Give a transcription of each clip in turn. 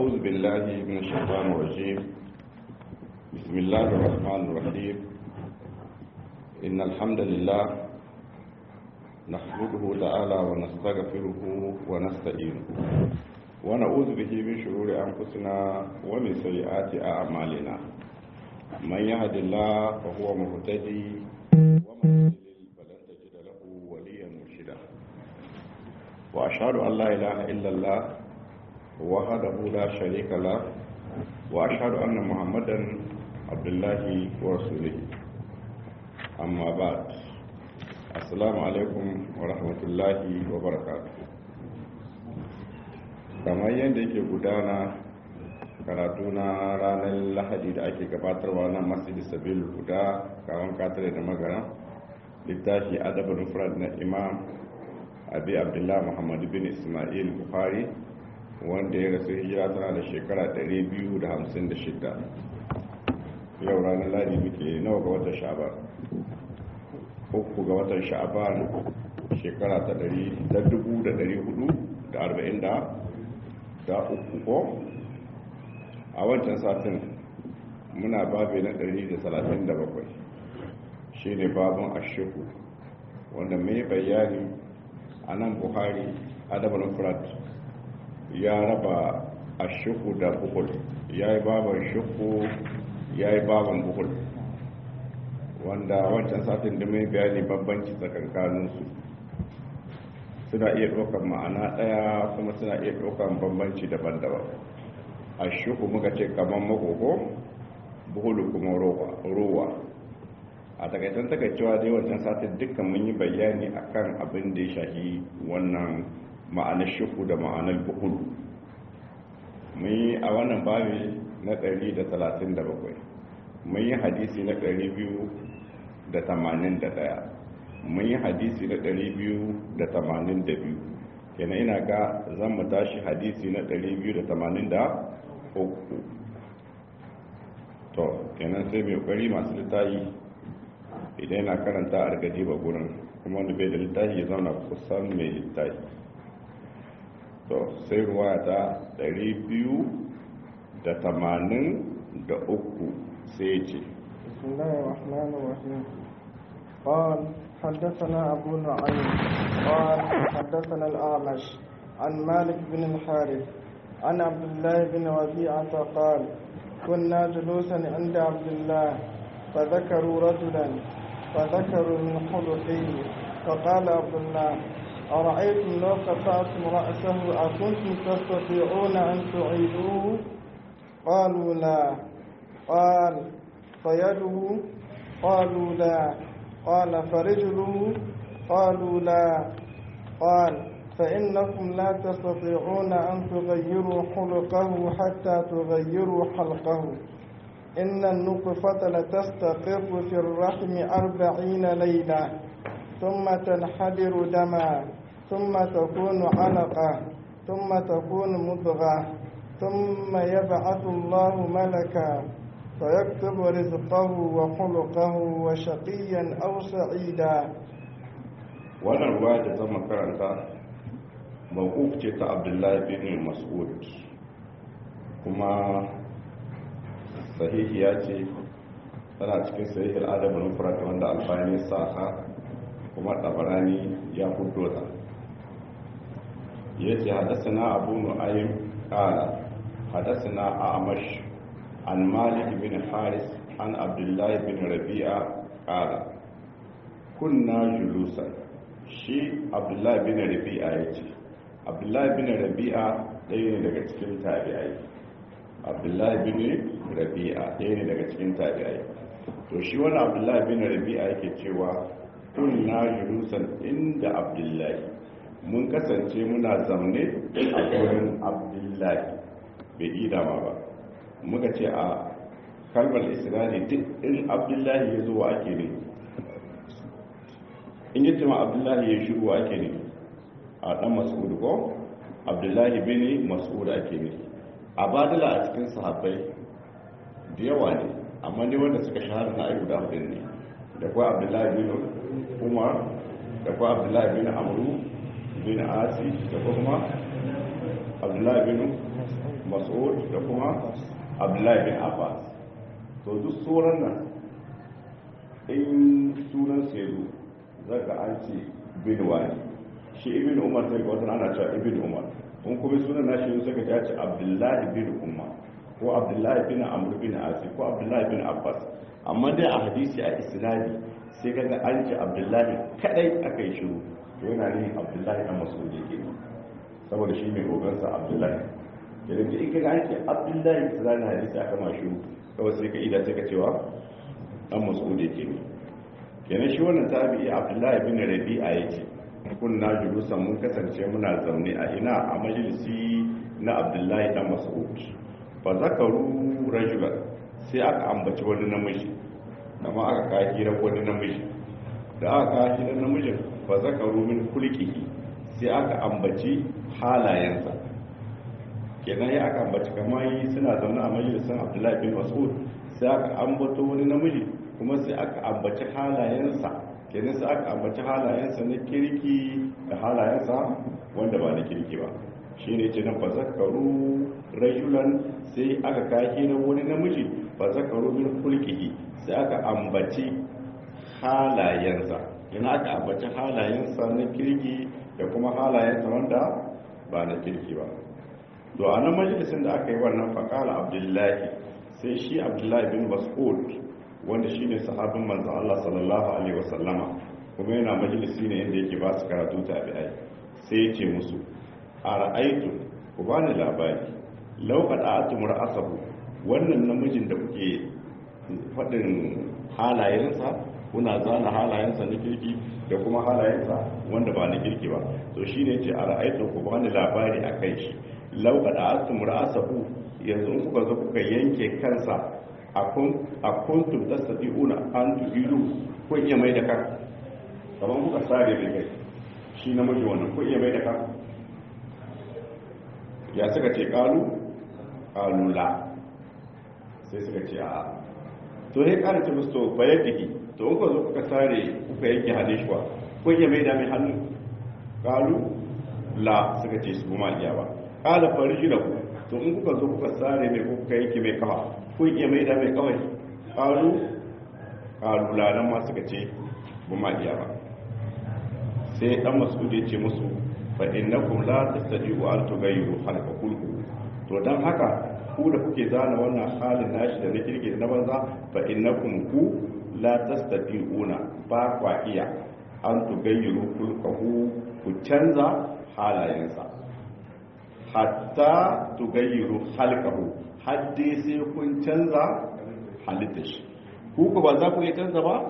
أعوذ بالله من الشيطان الرجيم بسم الله الرحمن الرحيم إن الحمد لله نحمده تعالى ونستغفره ونستعينه ونعوذ به من شرور أنفسنا ومن سيئات أعمالنا من يهد الله فهو مهتدي ومن يضلل فلن تجد له وليا مرشدا وأشهد أن لا إله إلا الله وحده لا شريك له وأشهد أن محمدا عبد الله ورسوله أما بعد السلام عليكم ورحمة الله وبركاته kamar yadda yake gudana karatu na ranar lahadi da ake gabatarwa na masjidi sabil guda kawan katare da magana littafi adabin mufrad na imam abi abdullah muhammadu bin ismail buhari wanda ya rasu hijira tana da shekara 256 yau ranar ladi muke nawa ga watan sha'aban uku ga watan sha'aban shekara ta 440 da uku ko a wancan satin muna babe na 137 shi ne babin ashiku wanda mai bayani a nan buhari adabar frat ya raba ashiku da buhul ya yi baban shuku ya yi baban buhul wanda wancan satin da mai bayani bambanci tsakankaninsu suna iya ɗaukar ma'ana ɗaya kuma suna iya ɗaukar bambanci daban-daban a shuku muka ce kamar magogo buhulu kuma rowa a takaitan takaicewa dai wancan satin dukkan mun yi bayani akan abin da ya shahi wannan ma'anar shuku da ma'anar buhulu mun yi a wannan babi na 137 mun yi hadisi na 281 mun yi hadisi na 282 kenan ina ga zan mu tashi hadisi na 283 to kenan sai mai kokari masu littafi idan yana karanta a argaji ba gurin kuma wanda bai da littafi ya zauna kusan mai littafi to sai ruwa ta 283 sai ce بسم الله الرحمن الرحيم قال حدثنا أبو نعيم قال حدثنا الأعمش عن مالك بن الحارث عن عبد الله بن ربيعة قال كنا جلوسا عند عبد الله فذكروا رجلا فذكروا من خلقه فقال عبد الله أرأيتم لو قطعتم رأسه أكنتم تستطيعون أن تعيدوه قالوا لا قال فيده قالوا لا قال فرجله قالوا لا قال فإنكم لا تستطيعون أن تغيروا خلقه حتى تغيروا حلقه إن النطفة لتستقر في الرحم أربعين ليلة ثم تنحدر دما ثم تكون علقة ثم تكون مضغة ثم يبعث الله ملكا فيكتب رزقه وخلقه وشقيا أو سعيدا wannan ruwa da zama karanta mawuf ce ta abdullahi bin mas'ud kuma sahihiya ce tana cikin sahihul adabul mufrad wanda alfani saha kuma tabarani ya fito ta yace hadathana abu nu'aym qala hadathana a'mash an malik bin haris an abdullahi bin rabi'a qala kunna julusan shi abdullahi bin rabi'a yace abdullahi bin rabi'a ɗaya ne daga cikin tabi'ai abdullahi bin rabi'a ɗaya ne daga cikin tabi'ai to shi wani abdullahi bin rabi'a yake cewa kunna julusan inda abdullahi mun kasance muna zamne a wurin abdullahi bai ida ma ba muka ce a kalmar isra'ili duk in abdullahi ya zo ake ne in yi ma abdullahi ya shiru ake ne a dan mas'ud ko abdullahi bin mas'ud ake ne a badala a cikin sahabbai da yawa ne amma ne wanda suka shahara na ayyuka hudu ne da kuwa abdullahi bin umar da kuwa abdullahi bin amru bin asi da kuma abdullahi bin mas'ud da kuma abdullahi bin abbas to duk sauran nan in sunan su yazo zaka an ce bin wani shi ibn umar sai ga wata ana cewa ibn umar in kuma sunan nashi yin suka ya ce abdullahi bin umar ko abdullahi bin amr bin asi ko abdullahi bin abbas amma dai a hadisi a isnadi sai kaga an ce abdullahi kadai aka yi shiru to yana ne abdullahi dan mas'ud yake saboda shi mai gogansa abdullahi idan da ika an ce abdullahi isnadi hadisi aka ma shiru kawai sai ka ida sai ka cewa dan mas'ud yake ne kenan shi wannan tabi'i abdullahi bin rabi'a yake kunna julusan mun kasance muna zaune a ina a majalisi na abdullahi dan mas'ud fa zakaru rajulan sai aka ambaci wani namiji amma aka kawo hirar wani namiji da aka kawo hirar namijin fa zakaru min kulkihi sai aka ambaci halayensa kenan ya aka ambaci kamar yi suna zaune a majalisun abdullahi bin mas'ud sai aka ambato wani namiji kuma sai aka ambaci halayensa kenan sai aka ambaci halayensa na kirki da halayensa wanda ba na kirki ba shi ne ce nan fa zakaru rajulan sai aka kawo na wani namiji fa zakaru min kulkihi sai aka ambaci halayensa yana aka ambaci halayensa na kirki da kuma halayensa wanda ba na kirki ba to a nan majalisin da aka yi wannan faƙala abdullahi sai shi abdullahi bin mas'ud wanda shi ne sahabin manzan Allah sallallahu alaihi wasallama kuma yana majalisi ne inda yake ba su karatu tabi'ai sai ya ce musu a ra'aitu ku ba ni labari lauka da atumur asabu wannan namijin da kuke faɗin halayensa kuna zana halayensa na kirki da kuma halayensa wanda ba na kirki ba to shi ne ce a ra'aitu ku ba ni labari a kai shi lauka da atumur asabu yanzu in kuka zo kuka yanke kansa a kuntum tastati'una an tu'idu ko iya mai da kan kamar kuka sare da kai shi namiji wannan ko iya mai da kan ya suka ce kalu kalu la sai suka ce a to sai kara ce musu to bayar diki to in ka zo kuka sare kuka yanke hannun shi ko iya mai da mai hannu kalu la suka ce su ma iya ba kala farji da ku to in kuka zo kuka sare mai ko kuka yanke mai kafa ko iya mai da mai kawai kalu kalu la nan ma suka ce ba ma iya ba sai dan masudi ya ce musu fa innakum la tastati'u an tughayyiru khalqa kulku to dan haka ku da kuke zana wannan halin nashi da na kirki da na banza fa innakum ku la tastati'una ba kwa iya an tughayyiru kulkahu ku canza halayensa hatta tughayyiru khalqahu hadde sai kun canza halittar shi ku ku ba za ku iya canza ba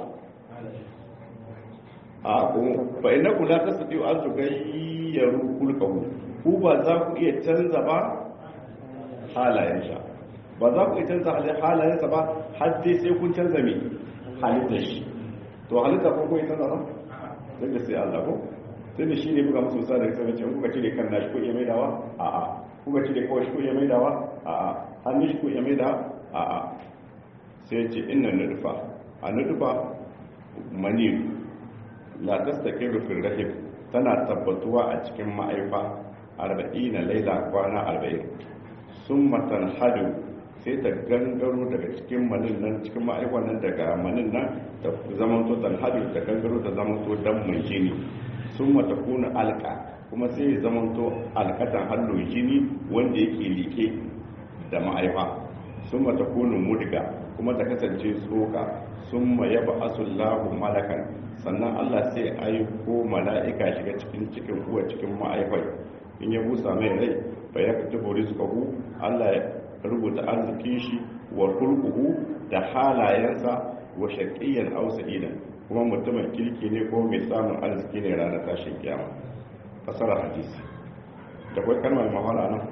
a kuma fa innakum la tastati'u an tughayyiru kulkahu ku ba za ku iya canza ba halayensa ba za ku iya canza halayensa ba har dai sai kun canza mai halittar shi to halitta ko ko canza ba sai da sai Allah ko sai da shi ne buga musu sa da sai ce kuka cire kan nashi ko iya maidawa a a kuka cire kawai shi ko iya maidawa a a hannun shi ko iya maidawa a a sai ce inna nudfa a nudfa mani la tastaqiru fil rahim tana tabbatuwa a cikin ma'aifa 40 laila kwana 40 sun matan hadu sai ta gangaro daga cikin manin nan cikin ma'aikwan nan daga manin nan ta zamanto tan hadu ta gangaro ta zamanto dan mai jini sun mata kuna alka kuma sai ya zamanto alkatan hallo jini wanda yake like da ma'aifa sun mata kuna mudga kuma ta kasance tsoka sun ma yaba asullahu malakan sannan allah sai aiko mala'ika shiga cikin cikin uwa cikin ma'aifai in ya busa mai rai fa ya katubu rizqahu Allah ya rubuta arzikin shi wa kulquhu da halayensa wa shaqiyyan aw sa'idan kuma mutumin kirki ne ko mai samun arziki ne ranar tashin kiyama fasara hadisi da kai kalmar mahala nan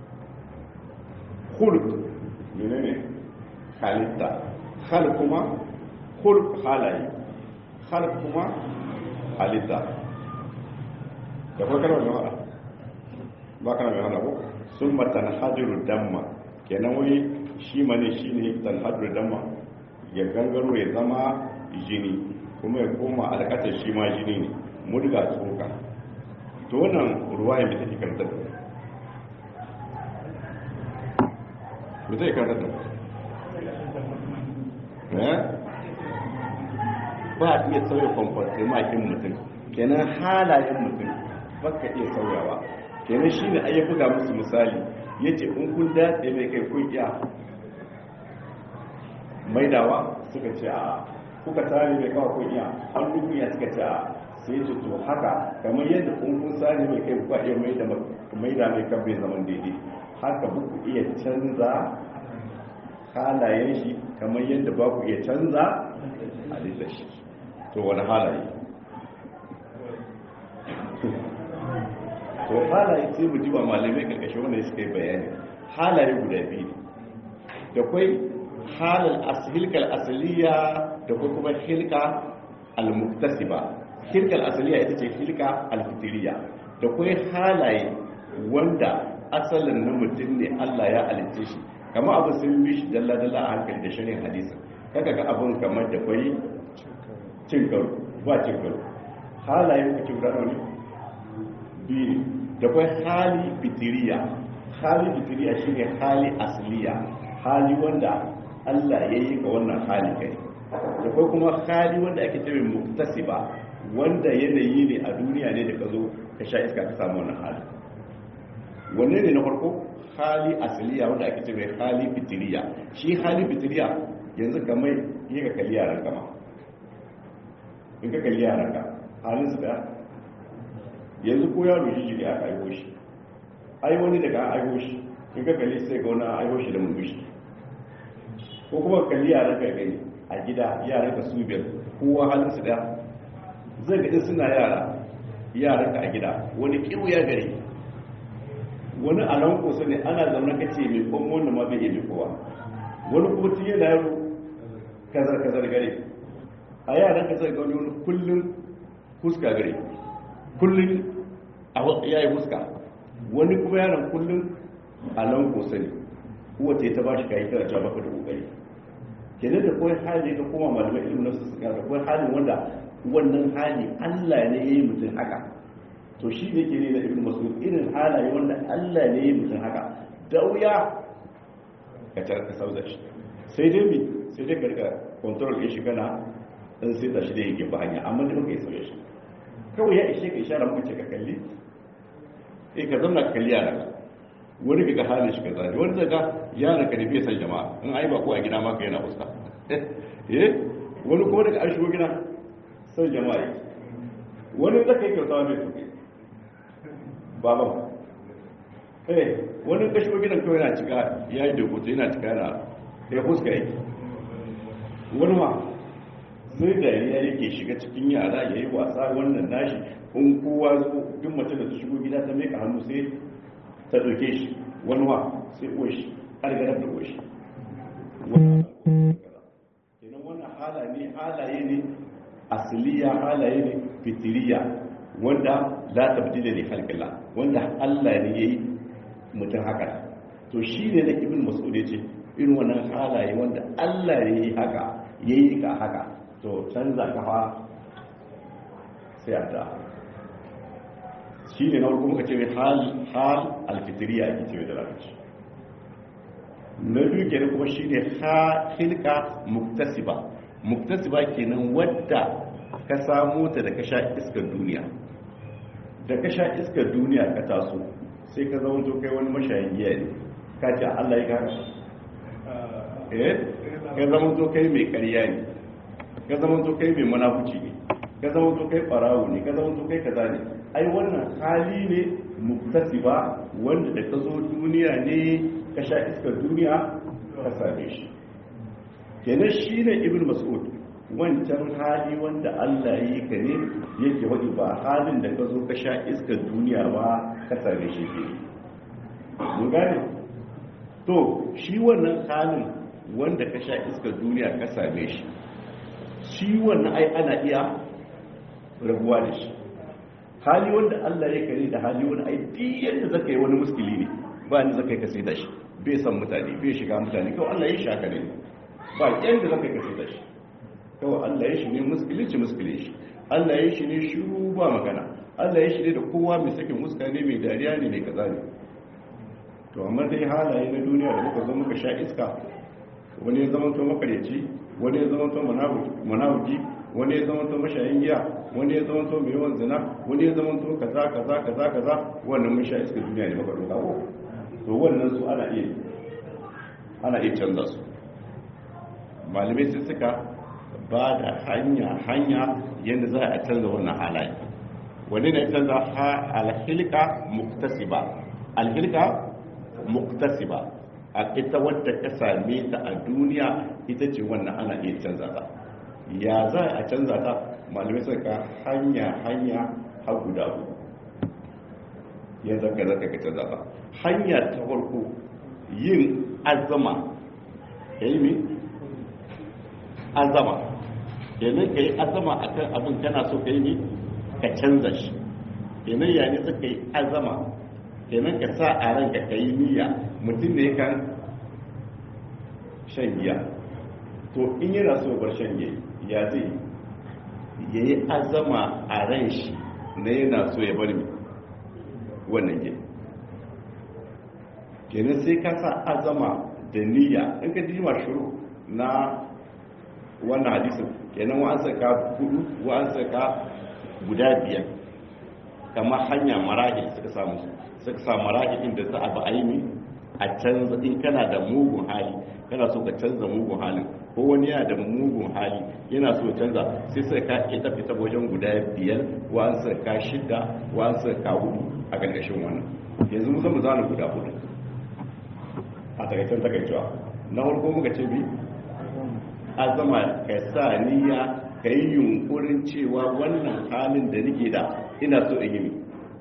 khulq menene halitta khal kuma khulq halaye khal kuma halitta da kai kalmar mahala ba kana mai hana ko sun matan hajjuru damma kenan wani shi mane shi ne tan hajjuru damma ya gangaro ya zama jini kuma ya koma alkatar shi ma jini ne murga tsoka to wannan ruwa ya take karanta da ba zai karanta da ba a iya sauya kwamfarti makin mutum kenan halayen mutum ba ka iya sauyawa kenan shi ne ayyar buga musu misali ya ce in kun dace mai kai kun iya maidawa suka ce a kuka tsari mai kawo kun iya an duniya suka ce a sai ce to haka kamar yadda kun kun tsari mai kai kuka iya maida mai kan bai zaman daidai haka ba ku iya canza halayen shi kamar yadda ba ku iya canza halittar shi to wani halaye to halaye sai mu jiba malamai karkashin wanda suka yi bayani halaye guda biyu da kwai halal hilkal asaliya da kuma hilka al-muktasiba hilkal asaliya ita ce hilka al-fitiriya da kwai halaye wanda asalin na mutum ne Allah ya alice shi kama abu sun bi shi dalla-dalla a hankali da shirin hadisin kaga ga abun kamar da kwai cin karo ba cin karo halayen kuke guda ne biyu da kwai hali fitiriya hali fitiriya shine hali asaliya hali wanda Allah ya yi ga wannan hali kai da kwai kuma hali wanda ake cewa muktasiba wanda yanayi ne a duniya ne da ka zo ka sha iska ka samu wannan hali wanne ne na farko hali asaliya wanda ake cewa hali fitiriya shi hali fitiriya yanzu kamar yi ka kalli yaran kama in ka kalli yaran ka halin su da yanzu ko yaro shi ne aka aiho shi ai wani daga an aiho shi in ka kalli sai ga wani aiho shi da murmushi ko kuma kalli yaran ka gani a gida yaran ka su biyar kowa halin su da zai ga suna yara yaran ka a gida wani kiwo ya gari wani a nan kusa ne ana zaune kace mai kwan wanda ma bai yi kowa wani kuma tun yana yaro kazar kazar gare a yaran kazar ga wani kullum fuska gare kullum ya yi fuska wani kuma yaran kullum a nan kusa ne kowace ta ba shi kayi tana cewa baka da kokari kenan da kawai hali ka koma malamai ilimin nasu suka da kawai halin wanda wannan hali allah ne ya yi mutum haka to shi ne ke ne na ibn mas'ud irin halaye wanda Allah ne ya mutum haka da wuya ka tar ka sauza shi sai dai mi sai dai ka rika control din shi kana dan sai da shi da yake ba hanya amma da kai sauya shi kawai ya ishe ka ishara muka ce ka kalli eh ka zanna ka kalli yara wani kaga halin shi kaza ne wani daga yara ka nufi san jama'a in ai ba ko a gida ma ka yana fuska eh wani kuma daga an shigo gida san jama'a wani zaka yi kyauta mai tuki baban eh wani kashiwa gidan kawai yana cika ya yi dokoto yana cika yana ya fuska yake wani ma sai da ya yake shiga cikin yara ya yi wasa wannan nashi in kowa zo duk mace da ta shigo gida ta meka hannu sai ta doke shi wani ma sai uwa shi ƙarƙarar da uwa shi kenan wannan halaye halaye ne asiliya halaye ne fitiriya wanda la tabdila li khalqillah wanda Allah ne yayi mutum haka to shine da ibn mas'ud yace irin wannan halaye wanda Allah ne yayi haka yayi ka haka to canza ka fa sai ata shine na farko muka ce hal hal alfitriya ake ce da larabci na biyu kenan kuma shine ha hilka muktasiba muktasiba kenan wadda ka samu ta da ka sha iskar duniya da ka sha iskar duniya ka taso sai ka zama kai wani mashayin giya ne ka ce Allah ya kara eh ka zama to kai mai ƙarya ne ka zama to kai mai munafuci ne ka zama to kai farawo ne ka zama to kai kaza ne ai wannan hali ne muktasiba wanda da ka zo duniya ne ka sha iskar duniya ka same shi kenan shine ibn mas'ud wancan hali wanda Allah yi ka ne yake wadi ba halin da ka zo ka sha iskar duniya ba ka same shi ke mun gane to shi wannan halin wanda ka sha iskar duniya ka same shi shi wannan ai ana iya rabuwa da shi hali wanda Allah ya kare da hali wani ai duk yadda zaka yi wani muskili ne ba ni zaka yi ka sai da shi bai san mutane bai shiga mutane kawai Allah ya shaka ne ba yadda zaka yi ka sai da shi kawai Allah ya shi ne muskilici muskilici Allah ya shi ne shiru ba magana Allah ya shi ne da kowa mai sakin muska ne mai dariya ne mai kaza ne to amma dai halaye na duniya da muka zo muka sha iska wani ya zama to makaryaci wani ya zama to manawuki wani ya zama to mashayin giya wani ya zama to mai yawan zina wani ya zama to kaza kaza kaza kaza wannan mun sha iska duniya ne muka doka ko to wannan su ana iya ana iya canza su malamai sai suka ba da hanya hanya yadda za a canza wannan halaye wani ne canza ha alhilka muktasiba alhilka muktasiba a ita wadda ka same ta a duniya ita ce wannan ana iya canza ta ya za a canza ta malamai suka hanya hanya har guda uku ya zaka zaka ka canza ta hanya ta farko yin azama ya yi mi azama kenan ka yi azama a kan abin kana so ka yi mi ka canza shi kenan ya ne suka yi azama kenan ka sa a ranka ka yi niyya mutum ne kan shan giya to in yana so bar shan giya ya zai ya yi azama a ran shi na yana so ya bar mi wannan giya kenan sai ka sa azama da niyya in ka jima shuru na wannan hadisin kenan wa an saka hudu wa an saka guda biyar kamar hanya marahi suka samu suka sa marahi inda za a ba aini a canza in kana da mugun hali kana so ka canza mugun halin ko wani yana da mugun hali yana so canza sai sai ka ita fita wajen guda biyar wa an saka shida wa an saka hudu a ƙarƙashin wannan yanzu mu zama zana guda hudu a takaicen takaicewa na farko muka ce bi azama ka sa niyya ka yi yunkurin cewa wannan halin da nake da ina so in yi mi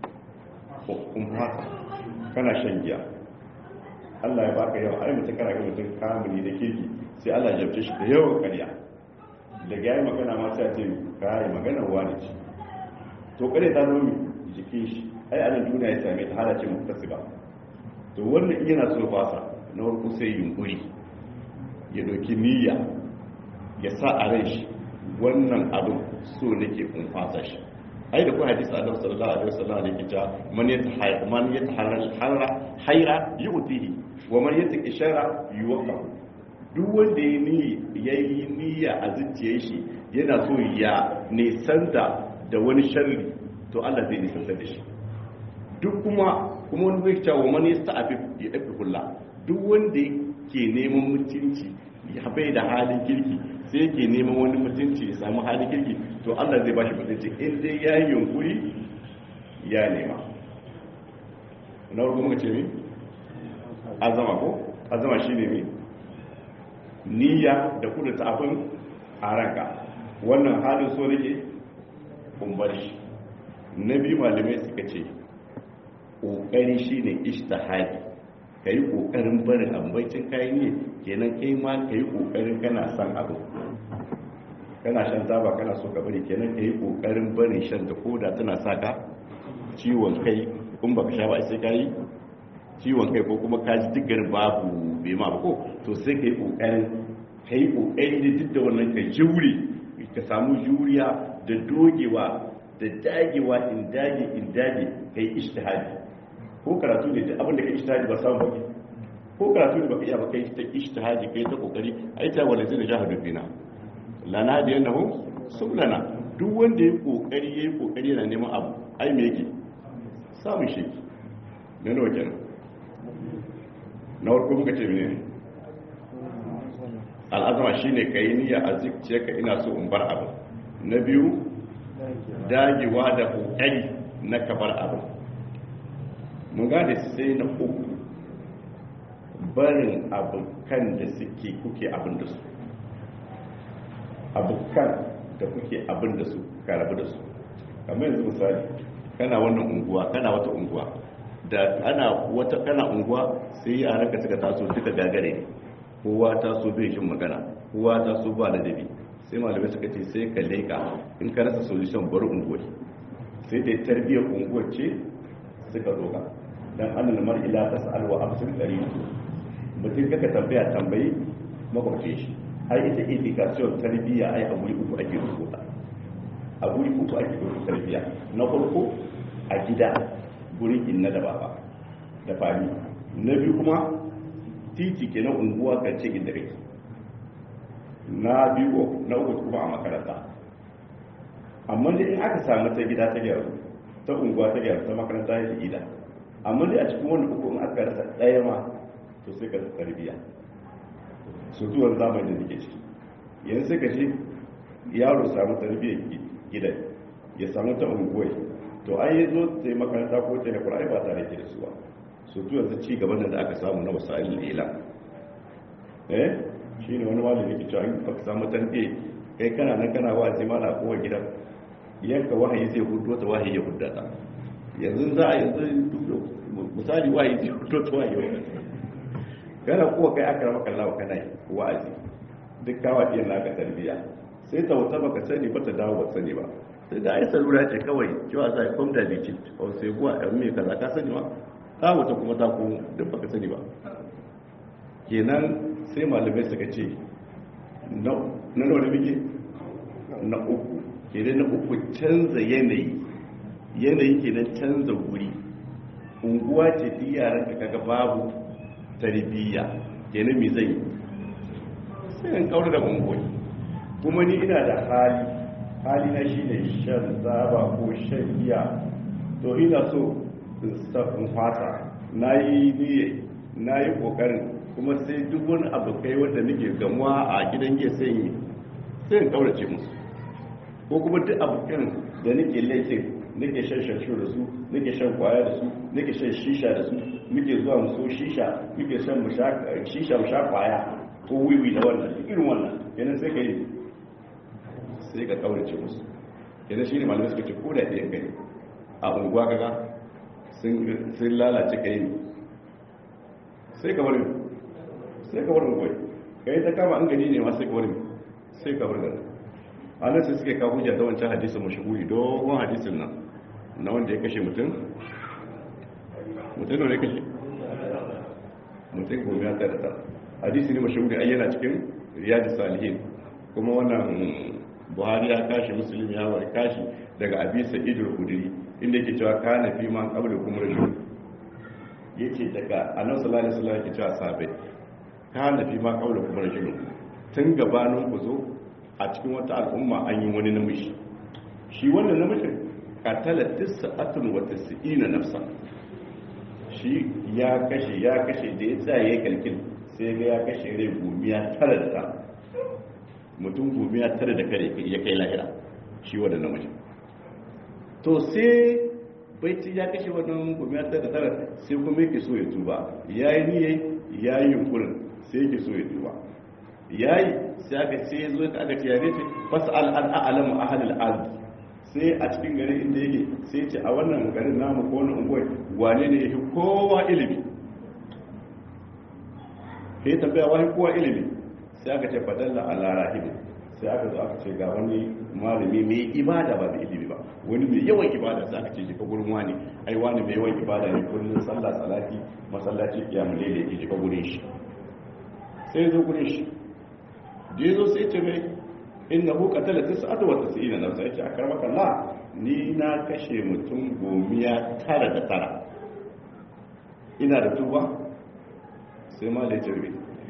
in haka kana shan giya Allah ya baka yawa ai mutum kana ga mutum kamuni da kirki sai Allah ya jabce shi da yawan ƙarya daga yayi magana ma sai ce kai magana wani ce to kare ta zo mi jikin shi ai anan duniya ya same ta halace muktasiba to wannan yana so fasa na farko sai yunkuri ya doki niyya ya sa a rai shi wannan abin so nake kun fasa shi ai da kuma hadisi annabi sallallahu alaihi wasallam ne ke cewa man yataharra man yataharra hayra yu'tihi wa man yataki shara yuwaqqa duk wanda ya ni yayi niyya a zuciyar shi yana so ya nisanta da wani sharri to Allah zai nisanta da shi duk kuma kuma wani zai cewa man yasta'afi ya dafi kulla duk wanda ke neman mutunci ya bai da halin kirki sai yake neman wani mutunci ya samu halin kirki to Allah zai bashi mutunci in dai ya yi yunkuri ya nema na farko muka ce mi azama ko azama shine mi niyya da kudu ta abin a ranka wannan halin so nake kun bar shi na biyu malamai suka ce ƙoƙari shine ishtihadi ka yi ƙoƙarin barin ambacin kayan ne kenan kai ma ka yi ƙoƙarin kana son abu kana shan taba kana so ka bari kenan ka yi ƙoƙarin barin shan ta koda tana sa ka ciwon kai in baka sha ba sai ka yi ciwon kai ko kuma ka ji duk garin babu bai ma ko to sai ka yi ƙoƙarin ka yi ƙoƙari da duk da wannan ka jure ka samu juriya da dogewa da dagewa in dage in dage ka yi ishtihadi ko karatu ne duk abin da ka ishtihadi ba samu baki ko karatu ne baka iya ba kai ta ishtihadi kai ta kokari ai ta wala zai jahadu bina lana da yannahu sublana duk wanda yayi kokari yayi kokari yana neman abu ai me yake samun shi ne nawa kenan na farko muka ce mene al'azama shine kai niyya a zuciyarka ina so in bar abu na biyu dagewa da kokari na kabar abu mun gane sai na uku barin abokan da suke kuke abin da su abokan da kuke abin da su ka rabu da su kamar yanzu misali kana wannan unguwa kana wata unguwa da ana wata kana unguwa sai yaran ka suka taso duka gagare ne kowa taso bai shin magana kowa taso ba ladabi sai malamai suka ce sai ka leka in ka rasa solution bari unguwa sai dai tarbiyyar unguwar ce suka doka dan annal mar'i la tas'al wa absir qarin mutum kaka tambaya tambayi makwabce shi ai ita education tarbiyya ai a guri uku ake rubuta a guri uku ake rubuta tarbiyya na farko a gida guri inna da baba da fami na biyu kuma titi ke na unguwa kan ce inda kake na biyu na uku kuma a makaranta amma dai in aka samu ta gida ta gyaru ta unguwa ta gyaru ta makaranta ya gida amma dai a cikin wani uku in aka rasa ɗaya ma to sai ka tarbiya su zuwan zamani da nake ciki yanzu sai ka ce yaro samu tarbiyyar gidan ya samu ta unguwai to ai ya zo ta yi makaranta ko ta yi kurai ba tare ke da su ba su zuwa ta ci gaban da aka samu na wasa'il ila eh shi ne wani malami ke cewa in ka samu tarbiyyar kai kana nan kana wa zai mana kowa gidan yanka wahayi zai hudu ta wahayi ya hudda ta yanzu za a yanzu misali wahayi zai hudu ta wahayi ya kana kuwa kai aka rama kallawa kana wa'azi duk kawa iya naka tarbiyya sai ta wuta baka sani ba ta dawo ba sani ba sai da ai salura ce kawai cewa sai kom da likit ko sai kuwa ɗan mai kaza ka sani ba ta wuta kuma ta komo duk baka sani ba kenan sai malamai suka ce na nawa da muke na uku kenan na uku canza yanayi yanayi kenan canza guri unguwa ce duk yaran ka kaga babu tarbiyya kenan me zai sai in kaura da unguwa kuma ni ina da hali hali na shi ne shan zaba ko shan giya to ina so in fata na yi niye na yi kokarin kuma sai duk wani abu kai wanda nake gamuwa a gidan giya sai yi sai in kaurace musu ko kuma duk abokan da nake laifin nake shan shanshu da su nake shan kwaya da su nake shan shisha da su muke zuwa mu so shisha muke shan shisha mu sha kwaya ko wiwi da wannan irin wannan kenan sai ka yi sai ka kaurace musu kenan shi ne malamai suka ce ko da ɗayan kai a unguwa kaga sun lalace ka yi sai ka bari sai ka bari unguwa ka yi ta kama an gani ne ma sai ka bari sai ka bari gani a nan sai suke kawo hujja ta wancan hadisin mashahuri dogon hadisin nan na wanda ya kashe mutum mutum ne kashe mutum gobe ya tare da hadisi ne mashahuri ayyana cikin riyadu salihin kuma wannan buhari ya kashi musulmi ya wari kashi daga abisa idul kudiri inda yake cewa kana fi man qabla kum rajul yake daga annabi sallallahu alaihi wasallam yake cewa sahabbai kana fi man qabla kum rajul tun gabanin ku zo a cikin wata al'umma an yi wani namiji shi wannan namijin katala tis'atun wa tis'ina nafsa shi ya kashe ya kashe da ya tsaye kalkin sai ga ya kashe rai gumiya tara da tara mutum gumiya tara da kare ya kai lahira shi wannan namijin to sai baiti ya kashe wannan gumiya tara da tara sai kuma yake so ya tuba ya yi niye ya yi yunkurin sai yake so ya tuba ya yi sai aka sai ya zo ka aka ce ya ce fas'al an a'lamu ahlul ard sai a cikin garin inda yake sai ce a wannan garin namu ko wani unguwar wane ne yake kowa ilimi sai tambaya wani kowa ilimi sai aka ce fadalla ala rahim sai aka zo aka ce ga wani malami mai ibada ba da ilimi ba wani mai yawan ibada sai aka ce jika gurin wani ai wani mai yawan ibada ne kullun sallah salati masallaci kiyamul layl yake jika gurin shi sai zo gurin shi da yazo sai ce mai innahu qatala tis'ata wa tis'ina nafsa yace akramaka Allah ni na kashe mutum gomiya tara da tara ina da tuba sai ma da jirgi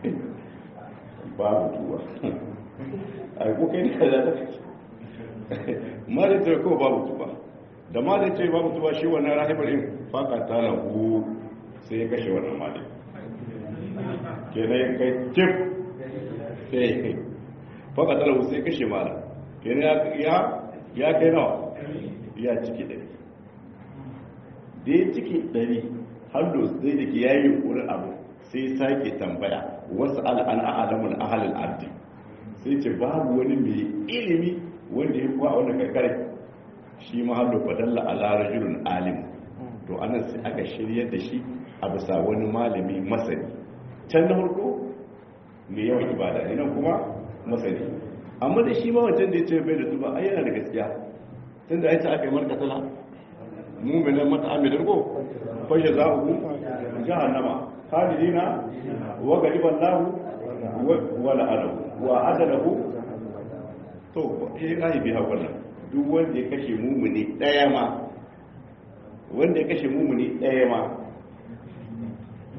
babu tuba a ko kai ne da ma da jirgi ko babu tuba da ma da ce babu tuba shi wannan rahibar in faka ta lahu sai ya kashe wannan mali kenan ya kai cif sai faka ta lahu sai kashe mala kenan ya kai nawa ya ciki ɗari da ya ciki ɗari hallo zai da ke yayi yunkurin abu sai sake tambaya wasu al'ana alamul ahalul ardi sai ce babu wani mai ilimi wanda ya kuwa wani karkare shi ma hallo fadalla ala rajulun alim to anan sai aka shiryar da shi a bisa wani malami masani can na farko mai yawan ibada ne nan kuma masani amma da shi ma wancan da ya ce bai da tuba ai yana da gaskiya tun da aita aka yi markatala muminan mata'amilin ko fashe za ku jahannama khalidina wa gariban lahu wa la'anahu wa adalahu to eh ai biya wannan duk wanda ya kashe mumuni daya ma wanda ya kashe mumuni daya ma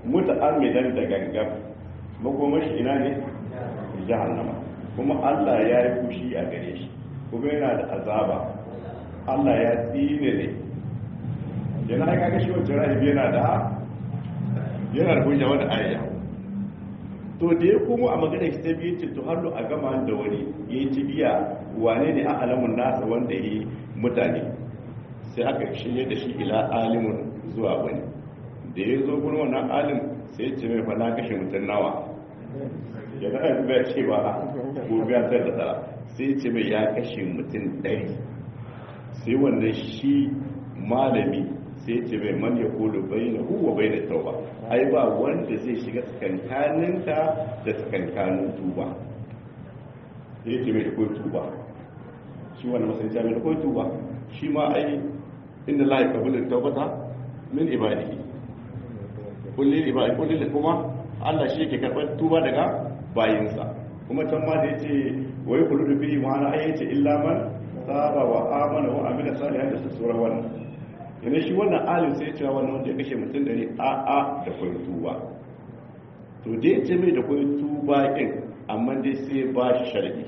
muta'ammidan da gangan makomashi ina ne jahannama kuma Allah ya yi fushi a gare shi kuma yana da azaba Allah ya tsine ne yana aika ga shi wancan rahibi yana da yana da hujja wani ayya to da ya kuma a magana shi ta biyu ce to har a gama da wani ya yi cibiya wane ne a alamun nasa wanda ya yi mutane sai aka shirye da shi ila alimun zuwa wani da ya zo gurin wannan alim sai ce mai fana kashe mutum nawa ya ga aiki bai ce ba gobe ya da tsara sai ce mai ya kashe mutum ɗari sai wannan shi malami sai ce mai man ya kolo bai na huwa bai na tauba ai ba wanda zai shiga tsakankaninka da tsakankanin tuba sai ce mai da kawai tuba shi wannan masai ce mai da kawai tuba shi ma ai inda la ya kabulin taubata min ibadihi kullum ibadi kullum kuma Allah shi yake karɓar tuba daga bayinsa kuma can ma da yace wai kullu da bihi ma'ana ai yace illa man saba wa amana wa amila salihan da sura wannan yana shi wannan alim sai cewa wannan wanda ya kashe mutum dare a a da koyi tuba to da yace mai da koyi tuba din amma dai sai ba shi sharadi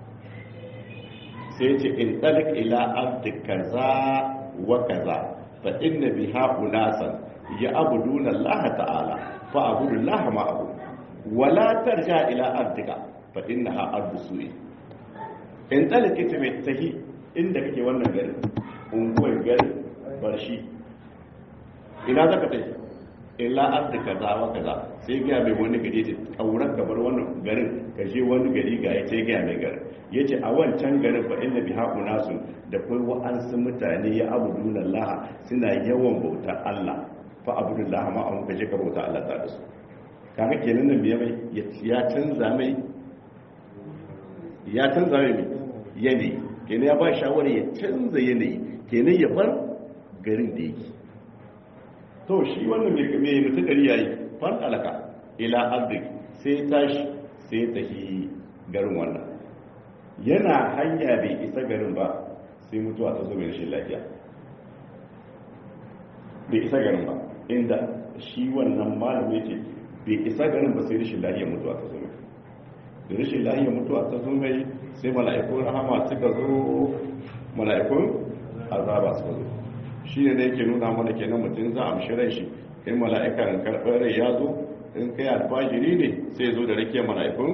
sai yace in talik ila abdi kaza wa kaza fa inna biha unasan ya abuduna Allah ta'ala fa abudu Allah ma abu wala tarja ila ardika fa innaha ardu su'i in talake ta mai tahi inda kake wannan garin unguwar garin barshi ina zaka tai ila ardika za wa kaza sai ga mai wani gari ta kauran gabar wannan garin ka je wani gari ga ya sai ga mai garin yace a wancan garin fa inna biha unasun da kai wa'ansu mutane ya abuduna Allah suna yawan bautar Allah fa abudullah ma an kaje ka bauta Allah ta da su kaga kenan nan biya mai ya canza mai ya canza mai yanayi kenan ya ba shawara ya canza yanayi kenan ya bar garin da yake to shi wannan mai mutu gari yayi fan alaka ila ardik sai tashi sai tafi garin wannan yana hanya bai isa garin ba sai mutuwa ta zo mai rashin lafiya bai isa garin ba inda shi wannan malami ce bai isa garin ba sai rashin lahiyar mutuwa ta zo mai da rashin lahiyar mutuwa ta zo mai sai mala'ikun rahama suka zo mala'ikun azaba suka zo shi ne da yake nuna mana kenan mutum za a amshi rai shi in mala'ikan karɓar rai ya zo in kai alfajiri ne sai zo da rakiyar mala'ikun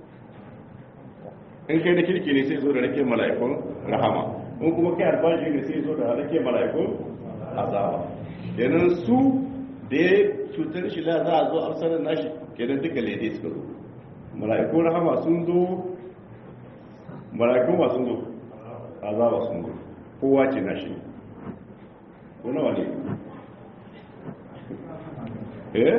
in kai da kirki ne sai zo da rakiyar mala'ikun rahama in kuma kai alfajiri ne sai zo da rakiyar mala'ikun azaba kenan su da ya cutar shi la za a zo amsarar nashi kenan duka lede suka zo mala'ikun rahama sun zo mala'ikun ba sun zo azaba sun zo kowa ce nashi ko nawa ne eh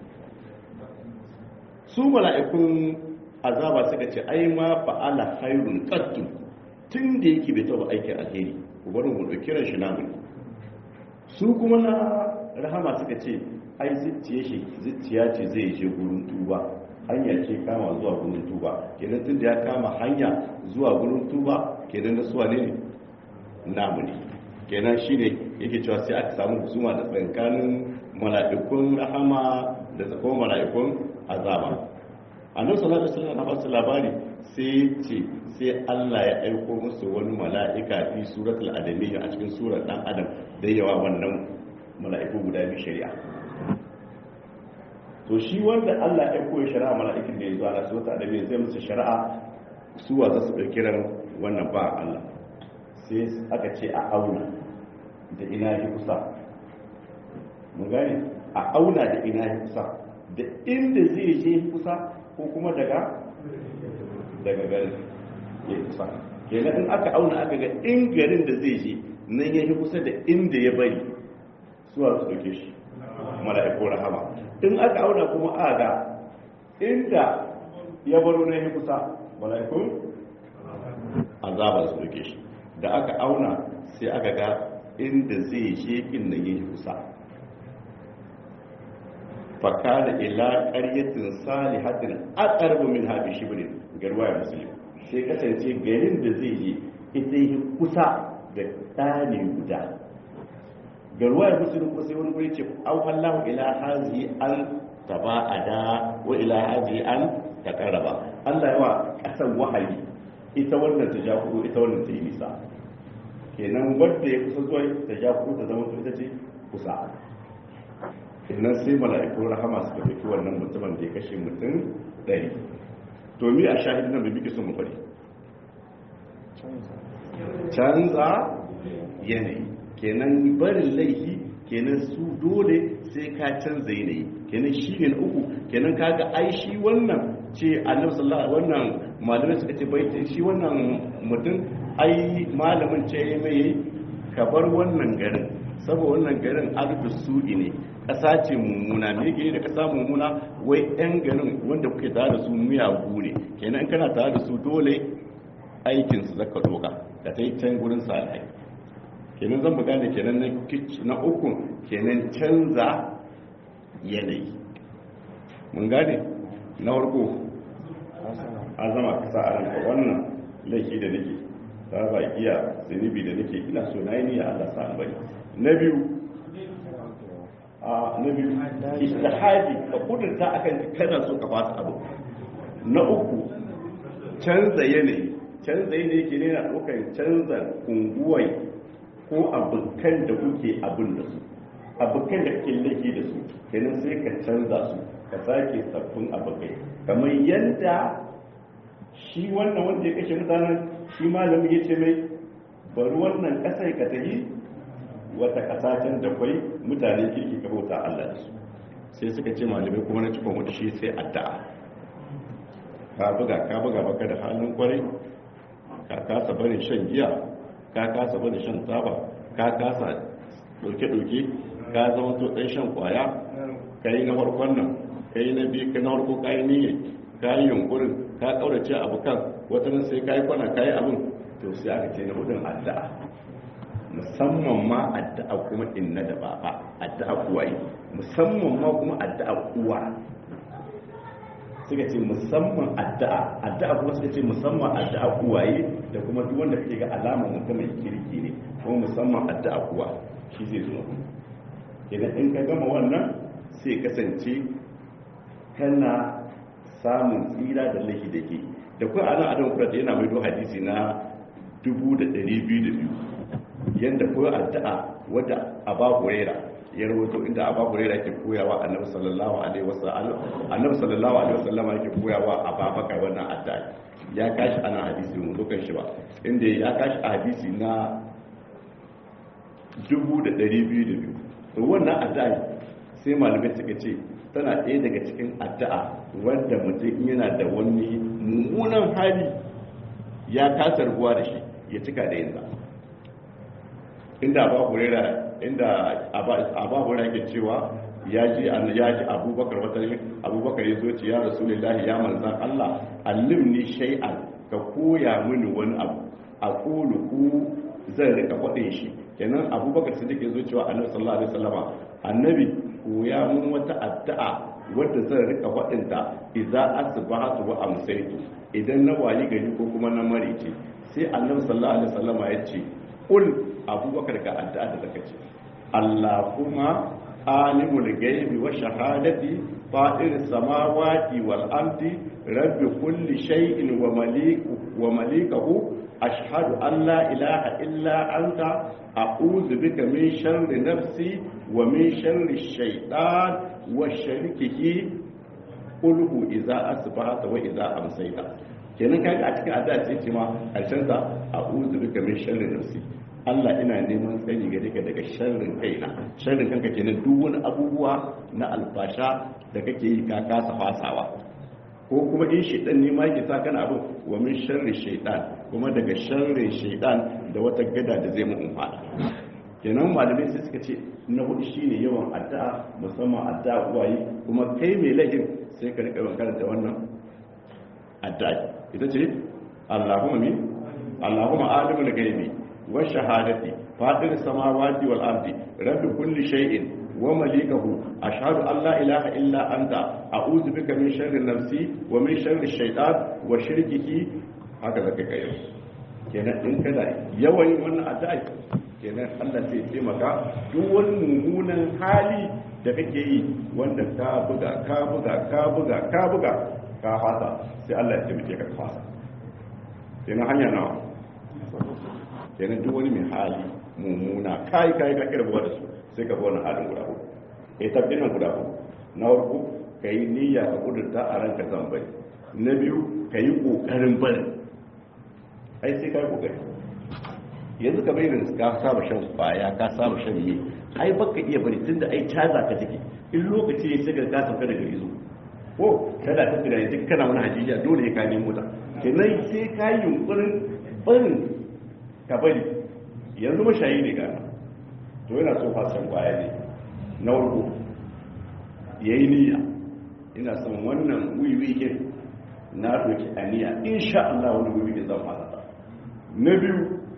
su mala'ikun azaba suka ce ai ma fa'ala khairun qattu tun da yake bai taba aikin alheri ku bari mu dauki ran shi namu su kuma na rahama suka ce ai zuciya shi zuciya ce zai je gurin tuba hanya ce kama zuwa gurin tuba kenan tun da ya kama hanya zuwa gurin tuba kenan da suwa ne namu ne kenan shine yake cewa sai aka samu husuma da tsankanin mala'ikun rahama da tsakon mala'ikun azaba annabi sallallahu alaihi wasallam na basu labari sai ce sai Allah ya aiko musu wani mala'ika fi suratul adamiyya a cikin surar dan adam da yawa wannan mala'iku guda biyu shari'a to shi wanda Allah ya aiko ya shari'a mala'ikin da ya zo ana suratul adamiyya zai musu shari'a su wa za su dauki ran wannan ba Allah sai aka ce a auna da ina yi kusa mun gane a auna da ina yi kusa da inda zai je kusa ko kuma daga daga garin ya kusa kenan in aka auna aka ga in garin da zai je nan ya yi kusa da inda ya bari suwa su dauke shi mala'iku rahama in aka auna kuma a ga inda ya baro na yi kusa mala'ikun azaba su dauke shi da aka auna sai aka ga inda zai je in nan ya yi kusa fakada ila ƙaryatin salihatin aqrabu min habi shibrin garwaya muslim sai kasance garin da zai yi ita yi kusa da ɗani guda ga ruwayar musulun kuma sai wani guri ce au Allahu ila hazi an taba'ada wa ila hazi an taqarraba Allah yawa kasan wahayi ita wannan ta ja kudu ita wannan ta yi nisa kenan wanda ya kusa zuwa ta ja kudu ta zama ita ce kusa kenan sai mala'ikun rahama suka fi wannan mutumin da ya kashe mutum ɗari to mi a shahidin nan bai biki sun mu fari canza yanayi kenan barin laifi kenan su dole sai ka canza yanayi kenan shi ne na uku kenan kaga ai shi wannan ce annabi sallallahu wannan malamai suka ce bai shi wannan mutum ai malamin ce mai ka bar wannan garin saboda wannan garin ardu su'i ne ƙasa ce mummuna me yake da ƙasa mummuna wai yan garin wanda kuke tare da su miyagu ne kenan kana tare da su dole aikin su zaka doka ka ta yi can gurin salihai kenan zan buga da kenan na uku kenan canza yanayi mun gane na farko azama ka sa a ranka wannan laifi da nake ta ba iya zunubi da nake ina so na yi niyya Allah sa albari na biyu a na biyu istihadi ka kudurta akan kana so ka fasa abu na uku canza yanayi canza yanayi ke ne na ɗaukar canza unguwai ko abokan da kuke abin da su abokan da kake laifi da su kenan sai ka canza su ka sake sabbin abokai kamar yadda shi wannan wanda ya kashe mutanen shi malami ya ce mai bari wannan kasar ka tafi wata kasashen da kwai mutane kirki ka bauta Allah da su sai suka ce malamai kuma na cikon wata shi sai addu'a ka buga ka buga baka da halin kwarai ka kasa barin shan giya ka kasa barin shan taba ka kasa doke-doke ka zama to ɗan shan kwaya ka yi na farkon nan ka yi na biyu ka na farko ka yi niyyar ka yi yunkurin ka ƙaurace abokan wata nan sai ka yi kwana ka yi abin to sai aka ce na hudun addu'a musamman ma addu'a kuma inna da baba addu'a kuwaye musamman ma kuma addu'a uwa suka ce musamman addu'a addu'a kuma suka ce musamman addu'a uwaye da kuma duk wanda kake ga alamar mutum mai kirki ne kuma musamman addu'a uwa shi zai zo idan in ka gama wannan sai kasance kana samun tsira da laifi da ke da kuwa ana adam kura da yana maido hadisi na 2,200 yadda kuwa addu'a wadda aba hurera ya rawato inda aba hurera ke koyawa annabi sallallahu alaihi wasallam annabi sallallahu alaihi wasallam yake koyawa ababakar wannan addu'a ya kashi ana hadisi mu dukan shi ba inda ya kashi a hadisi na 2,200 to wannan addu'a sai malamai suka ce tana ɗaya daga cikin addu'a wanda mutum yana da wani mummunan hali ya kasa rubuwa da shi ya cika da yin inda ba hurera inda aba hurera ke cewa ya ji ya ji abubakar wata abubakar ya zo ce ya rasulullahi ya manzan Allah allimni shay'an ka koya mini wani abu a kulu ku zan rika faɗin shi kenan abubakar sai take zo cewa annabi sallallahu alaihi wasallama annabi koya mun wata addu'a wadda zan rika faɗin ta idza asbahatu wa amsaytu idan na wayi gari ko kuma na marice sai annabi sallallahu alaihi wasallama ya ce ul abubakar ga addu'a da zaka ce allahumma alimul ghaibi wa shahadati fatir samawati wal ardi rabbi kulli shay'in wa maliku wa malikahu ashhadu an la ilaha illa anta a'udhu bika min sharri nafsi wa min sharri shaytan wa sharikihi qulhu idza asbahata wa idza amsayta kenan kaga a cikin addu'a ce ce ma karshen sa a'udhu bika min sharri nafsi Allah ina neman tsari gare ka daga sharrin kaina sharrin kanka kenan duk wani abubuwa na alfasha da kake yi ka kasa fasawa ko kuma in shaitan ne ma yake sa kana abin wa min sharri shaitan kuma daga sharrin shaitan da wata gada da zai mu umfana kenan malamai sai suka ce na hudu shine yawan addu'a musamman addu'a uwaye kuma kai mai laifin sai ka rika karanta wannan addu'a ita ce Allahumma min Allahumma alimul ghaibi wa shahadati fatir samawati wal ardi rabb kulli shay'in wa malikahu ashhadu an la ilaha illa anta a'udhu bika min sharri nafsi wa min sharri shaytan wa shirkihi haka zaka kai kenan in kada yawan wannan addu'a kenan Allah sai taimaka duk wani mummunan hali da kake yi wanda ka buga ka buga ka buga ka buga ka fasa sai Allah ya taimake ka fasa kenan hanya nawa kenan duk wani mai hali mummuna kai kai ka kirba da su sai ka bi wannan halin guda uku eh tabbin guda uku na farko kai niyya ka kudurta a ranka zan bari na biyu kai kokarin bari ai sai kai kokari yanzu ka bayyana ka saba shan kwaya ka saba shan yi ai baka iya bari tunda ai caza ka take in lokaci ya shiga ka sauka daga izo ko kada ta tunani duk kana wani hajijiya dole ya kane mota kenan sai ka yi yunkurin barin ka bari yanzu mashayi ne gana to yana so fasan kwaya ne na warko ya yi niyya ina son wannan wiwi ke na doki aniya insha Allah wani wiwi ke zan fasa na biyu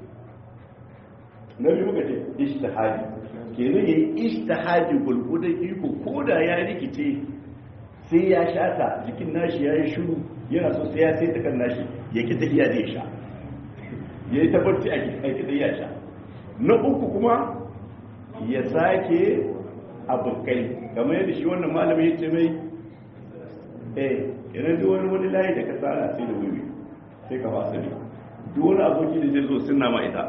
na biyu muka ce ishtihadi kenan yayi ishtihadi gulgudan iko ko da ya rikice sai ya shata jikin nashi ya yi shuru yana so sai ya sai ta kan nashi ya ki tafiya zai sha ya yi tabbaci a ki tafiya sha na uku kuma ya sake abokai kamar yadda shi wannan malamin ya ce mai eh idan duk wani wani layi da ka tsara sai da wuri sai ka fasa ne duk wani aboki da zai zo sunna ma ita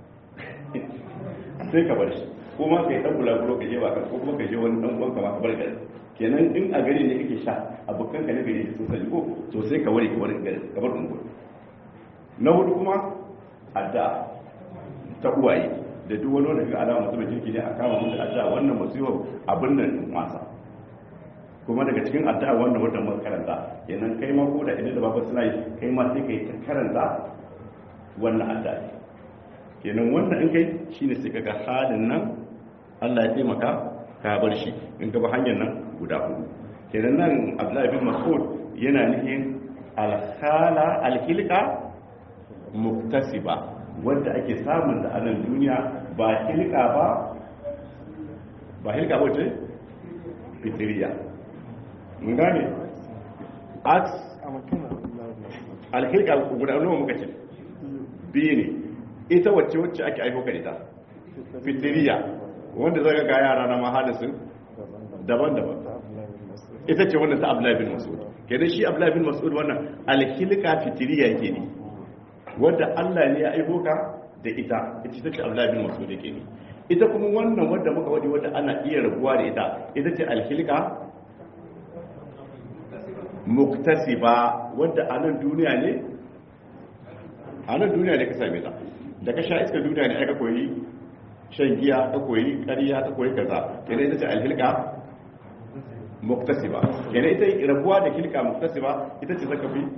sai ka bar shi ko ma ka yi ɗan bulaguro ka je ba ka ko kuma ka je wani ɗan uwan ka ma ka bar gari kenan in a gari ne kake sha abokan ka ne gari sun sani ko to sai ka ware ka bar gari ka bar unguwa na hudu kuma adda ta uwaye da duk wani wanda ga alama mutum jirki ne a kama mun da adda wannan musibar abin nan wasa kuma daga cikin addu'a wannan wata mun karanta kenan kai ma ko da idan da babu suna yi kai ma sai kai ta karanta wannan addu'a kenan wannan in kai shine sai kaga halin nan Allah ya taimaka ka bar shi in ka ba hanyar nan guda hudu kenan nan Abdullahi bin Mas'ud yana nufin alhala alhilqa muktasiba wanda ake samun da anan duniya ba hilqa ba ba hilqa ba ce fitriya mun gane aks alhilqa guda nawa muka ce biyu ne ita wacce wacce ake aiko ka ita fitiriya wanda zaka ga yara na mahalisin daban-daban ita ce wannan ta Abdullahi bin Mas'ud kenan shi Abdullahi bin Mas'ud wannan alhilqa fitiriya yake ne wanda Allah ne ya aiko ka da ita ita ce Abdullahi bin Mas'ud yake ne ita kuma wannan wanda muka wadi wanda ana iya rabuwa da ita ita ce alhilqa muktasiba wanda a nan duniya ne a nan duniya ne ka same ta da ka sha iska duniya ne aka koyi shan giya ka koyi ƙarya ka koyi kaza kenan ita ce alhilka muktasiba kenan ita rabuwa da hilka muktasiba ita ce zaka fi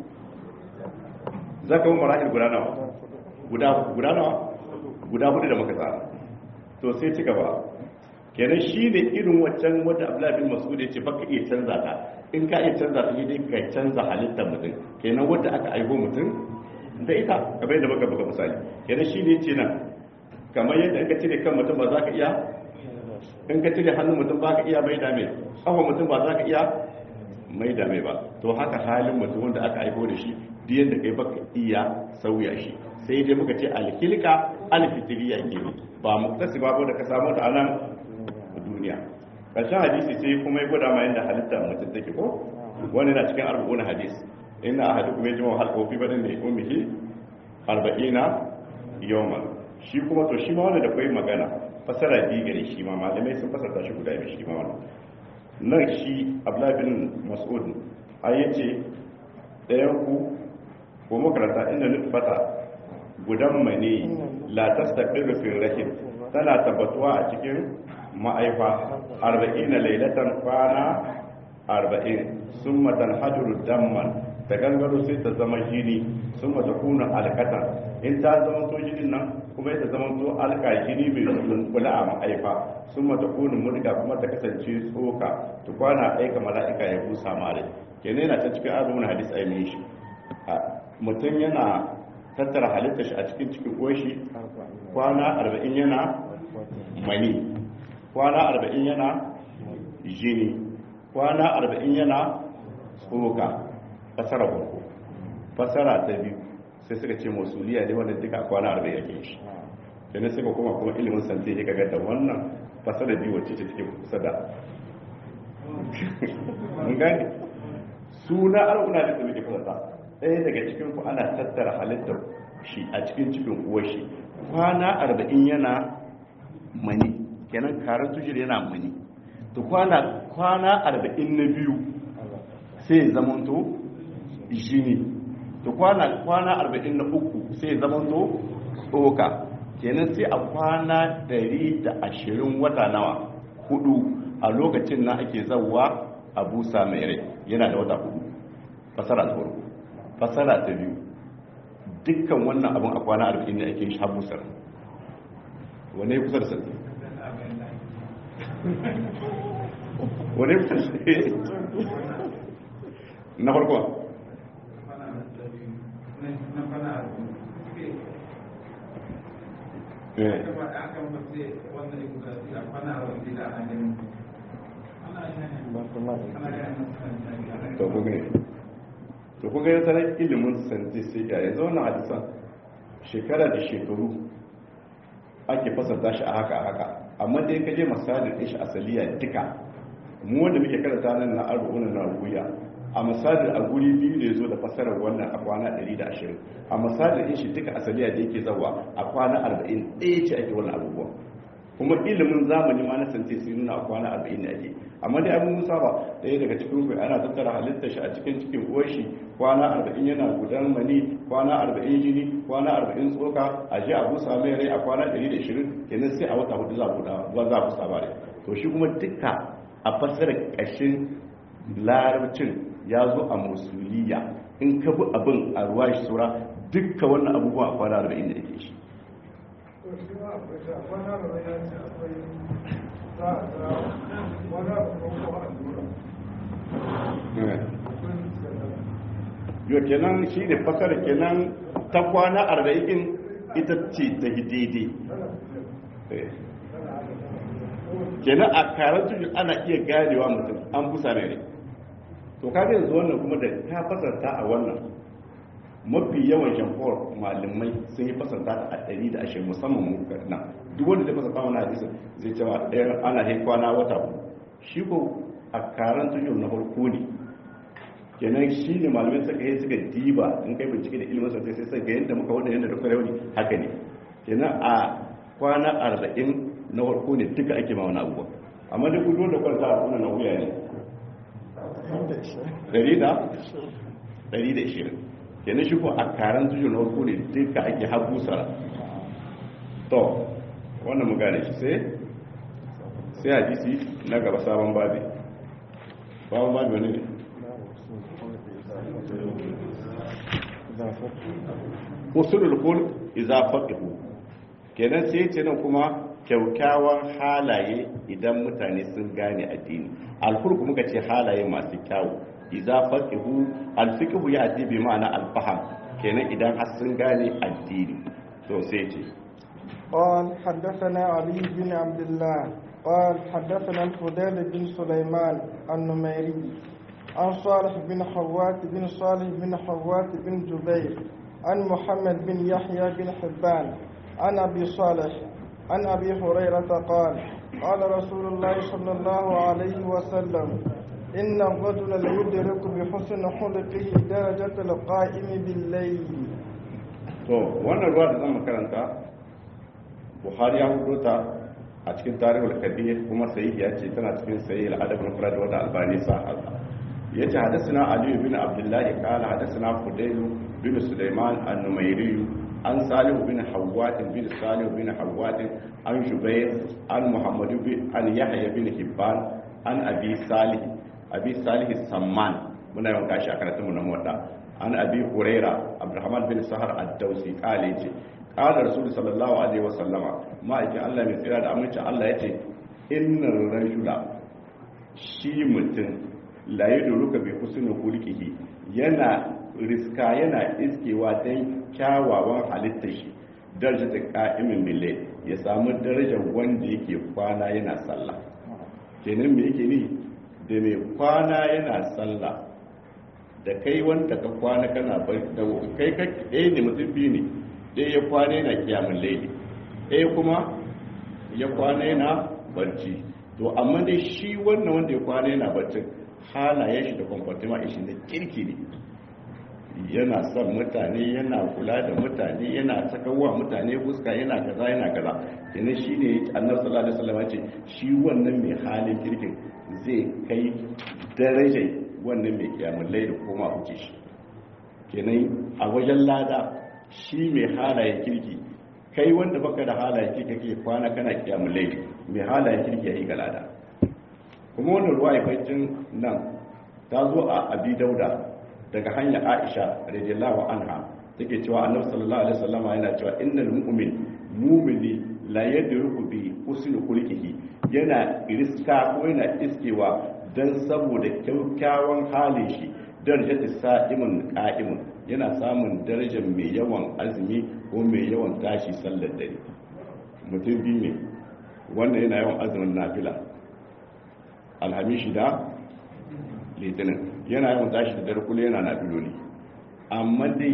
zaka mu marahil guda nawa guda guda nawa guda hudu da muka tsara to sai ci gaba kenan shi ne irin waccan wanda Abdullahi bin Mas'ud ya ce baka iya canza ta in ka iya canza ta dai ka canza halittar mutum kenan wanda aka aiho mutum da ita kamar yadda muka buga misali kenan shi ne ce nan kamar yadda in ka cire kan mutum ba za ka iya in ka cire hannun mutum ba ka iya mai dame ƙafa mutum ba za ka iya mai dame ba to haka halin mutum wanda aka aiko da shi duk yadda kai baka iya sauya shi sai dai muka ce alkilka alfitiriya ke ne ba muktasi ba da ka samu ta anan duniya ƙarshen hadisi sai kuma ya gwada ma yadda halitta mutum take ko wani na cikin arba'una hadisi ina a hadu kuma ya jima halkofi ba ne umihi arba'ina yawman shi kuma to shi ma wanda da kwai magana fasara biyu gare shi ma malamai sun fasarta shi guda biyu shi ma wannan nan shi abdullahi bin mas'ud ai yace ɗayan ku ko makaranta inda nutfata gudan mani la tastaqiru fi rahim tana tabbatuwa a cikin ma'aifa 40 lailatan kwana 40 summa tanhajuru damman ta gangaro sai ta zama jini sun mata kuna alkatan in ta zama to jinin nan kuma ta zama to alka jini mai kula a ma'aifa sun mata kuna murga kuma ta kasance tsoka ta kwana aika mala'ika ya busa mare kenan yana ta cikin azumin hadis ai mai shi mutum yana tattara halitta shi a cikin cikin koshi kwana arba'in yana mani kwana arba'in yana jini kwana arba'in yana tsoka fasara farko fasara ta biyu sai suka ce masuliya ne wanda duka kwana arba'in yake shi kenan sai ka koma kuma ilimin santi ya kaga da wannan fasara biyu wacce ce take kusa da mun gane suna al'una da muke fasata ɗaya daga cikin ku ana tattara halittar shi a cikin cikin uwar shi kwana arba'in yana mani kenan karar tujir yana mani to kwana kwana arba'in na biyu sai zamanto jini to kwana kwana arba'in na uku sai zamanto tsoka kenan sai a kwana dari da ashirin wata nawa hudu a lokacin na ake zauwa a busa mai rai yana da wata hudu fasara ta farko fasara ta biyu dukkan wannan abin a kwana arba'in ne ake shi habusar wane kusa da sarki wane kusa da sarki na farko to ku gane to ku gane sanar ilimin santisika yanzu wannan hadisan shekara da shekaru ake fasarta shi a haka a haka amma dai ka je misalin ɗin shi asaliya duka mu wanda muke karanta nan na arba'una na rubuya a misalin a guri biyu ne zo da fasarar wannan a kwana 120 a misalin ɗin shi duka asaliya da yake zawa a kwana 40 ɗaya ce ake wannan abubuwa kuma ilimin zamani ma na santi sun nuna a kwana 40 ne ake amma dai abin musa ba ɗaya daga cikin ku ana tattara halittar shi a cikin cikin uwar shi kwana 40 yana gudan mani kwana 40 jini kwana 40 tsoka a ji a busa mai rai a kwana 120 kenan sai a wata hudu za ku da za ku saba rai to shi kuma duka a fassara ƙashin larabcin ya zo a musuliya in ka bi abin a ruwa shi saura dukka wannan abubuwa a kwana 40 da yake shi yau kenan shi ne fasara kenan ta kwana arba'in ita ce ta daidai kenan a karar tuju ana iya ganewa mutum an busa ne to kaga yanzu wannan kuma da ta fasarta a wannan mafi yawan jamhur malamai sun yi fasarta a ɗari da ashirin musamman mu na duk wanda zai fasarta wani hadisi zai cewa ɗaya ana hai kwana wata ku shi ko a karan tuju na farko ne kenan shi ne malamai suka yi suka diba in kai bincike da ilimin sosai sai sai ga yadda muka wanda yadda da kwarewa ne haka ne kenan a kwana arba'in na farko ne duka ake ma wani abubuwa amma duk duk wanda kwanta a kuna na wuya ne ɗari da ɗari da ishirin kenan shi ko a karan tuju na farko ne duka ake hagu sara to wannan mu gane shi sai sai hadisi na gaba sabon babi sabon babi wani ne usulul khulq idza faqihu kenan sai ce nan kuma kyaukyawan halaye idan mutane sun gane addini alkhulq muka ce halaye masu kyawu idza faqihu alfiqhu ya ati bi ma'ana alfaham kenan idan har sun gane addini to sai ce قال حدثنا علي بن عبد الله قال حدثنا الفضيل بن سليمان النميري عن صالح بن حوات بن صالح بن حوات بن جبير عن محمد بن يحيى بن حبان عن أبي صالح عن أبي هريرة قال قال رسول الله صلى الله عليه وسلم إن الرجل ليدرك بحسن خلقه درجة القائم بالليل to wannan ruwa da zan karanta buhari ya hudo ta a cikin tarihul kabir kuma sahihi ya ce tana cikin sahih al-adab al-mufrad wa albani sa yace hadathana ali bin abdullah qala hadathana fudayl bin sulaiman an-numayri an salih bin hawwat bin salih bin hawwat an jubair an muhammad bin an yahya bin hibban an abi salih abi salih samman muna yawan kashi a karatun mu na mota an abi huraira abdurrahman bin sahar ad-dausi qala yace qala rasul sallallahu alaihi wasallama ma'aikin Allah mai tsira da amincin Allah yace innar rajula shi mutum la yadruka bi husni khulqihi yana riska yana iskewa dan kyawawan halittar shi darajar qa'imin billah ya samu darajar wanda yake kwana yana sallah kenan me yake ni da mai kwana yana sallah da kai wanda ka kwana kana bai da kai ka ɗaya ne mutum biyu ne ɗaya ya kwana yana kiyamun laili ɗaya kuma ya kwana yana barci to amma dai shi wannan wanda ya kwana yana barcin halayen shi da kwamfatima shi na kirki ne yana son mutane yana kula da mutane yana sakawa mutane fuska yana kaza yana kaza kenan shi ne annabi sallallahu alaihi wasallam ce shi wannan mai halin kirkin zai kai darajar wannan mai kiyamun laili koma huce shi kenan a wajen lada shi mai halayen kirki kai wanda baka da halayen kirki kake kwana kana kiyamun laili mai halayen kirki ya yi ga lada kuma wannan ruwa ibancin nan ta zo a abi dauda daga hanyar aisha radiyallahu anha take cewa annabi sallallahu alaihi wasallam yana cewa innal mu'min mu'mini la yadruku bi husni khulqihi yana riska ko yana iskewa dan saboda kyakkyawan halin shi darajatu sa'imun qa'imun yana samun darajar mai yawan azumi ko mai yawan tashi sallar dare mutum biyu ne wanda yana yawan azumin nafila alhamishi da litinin yana yawan tashi da dare kula yana nafiloli amma dai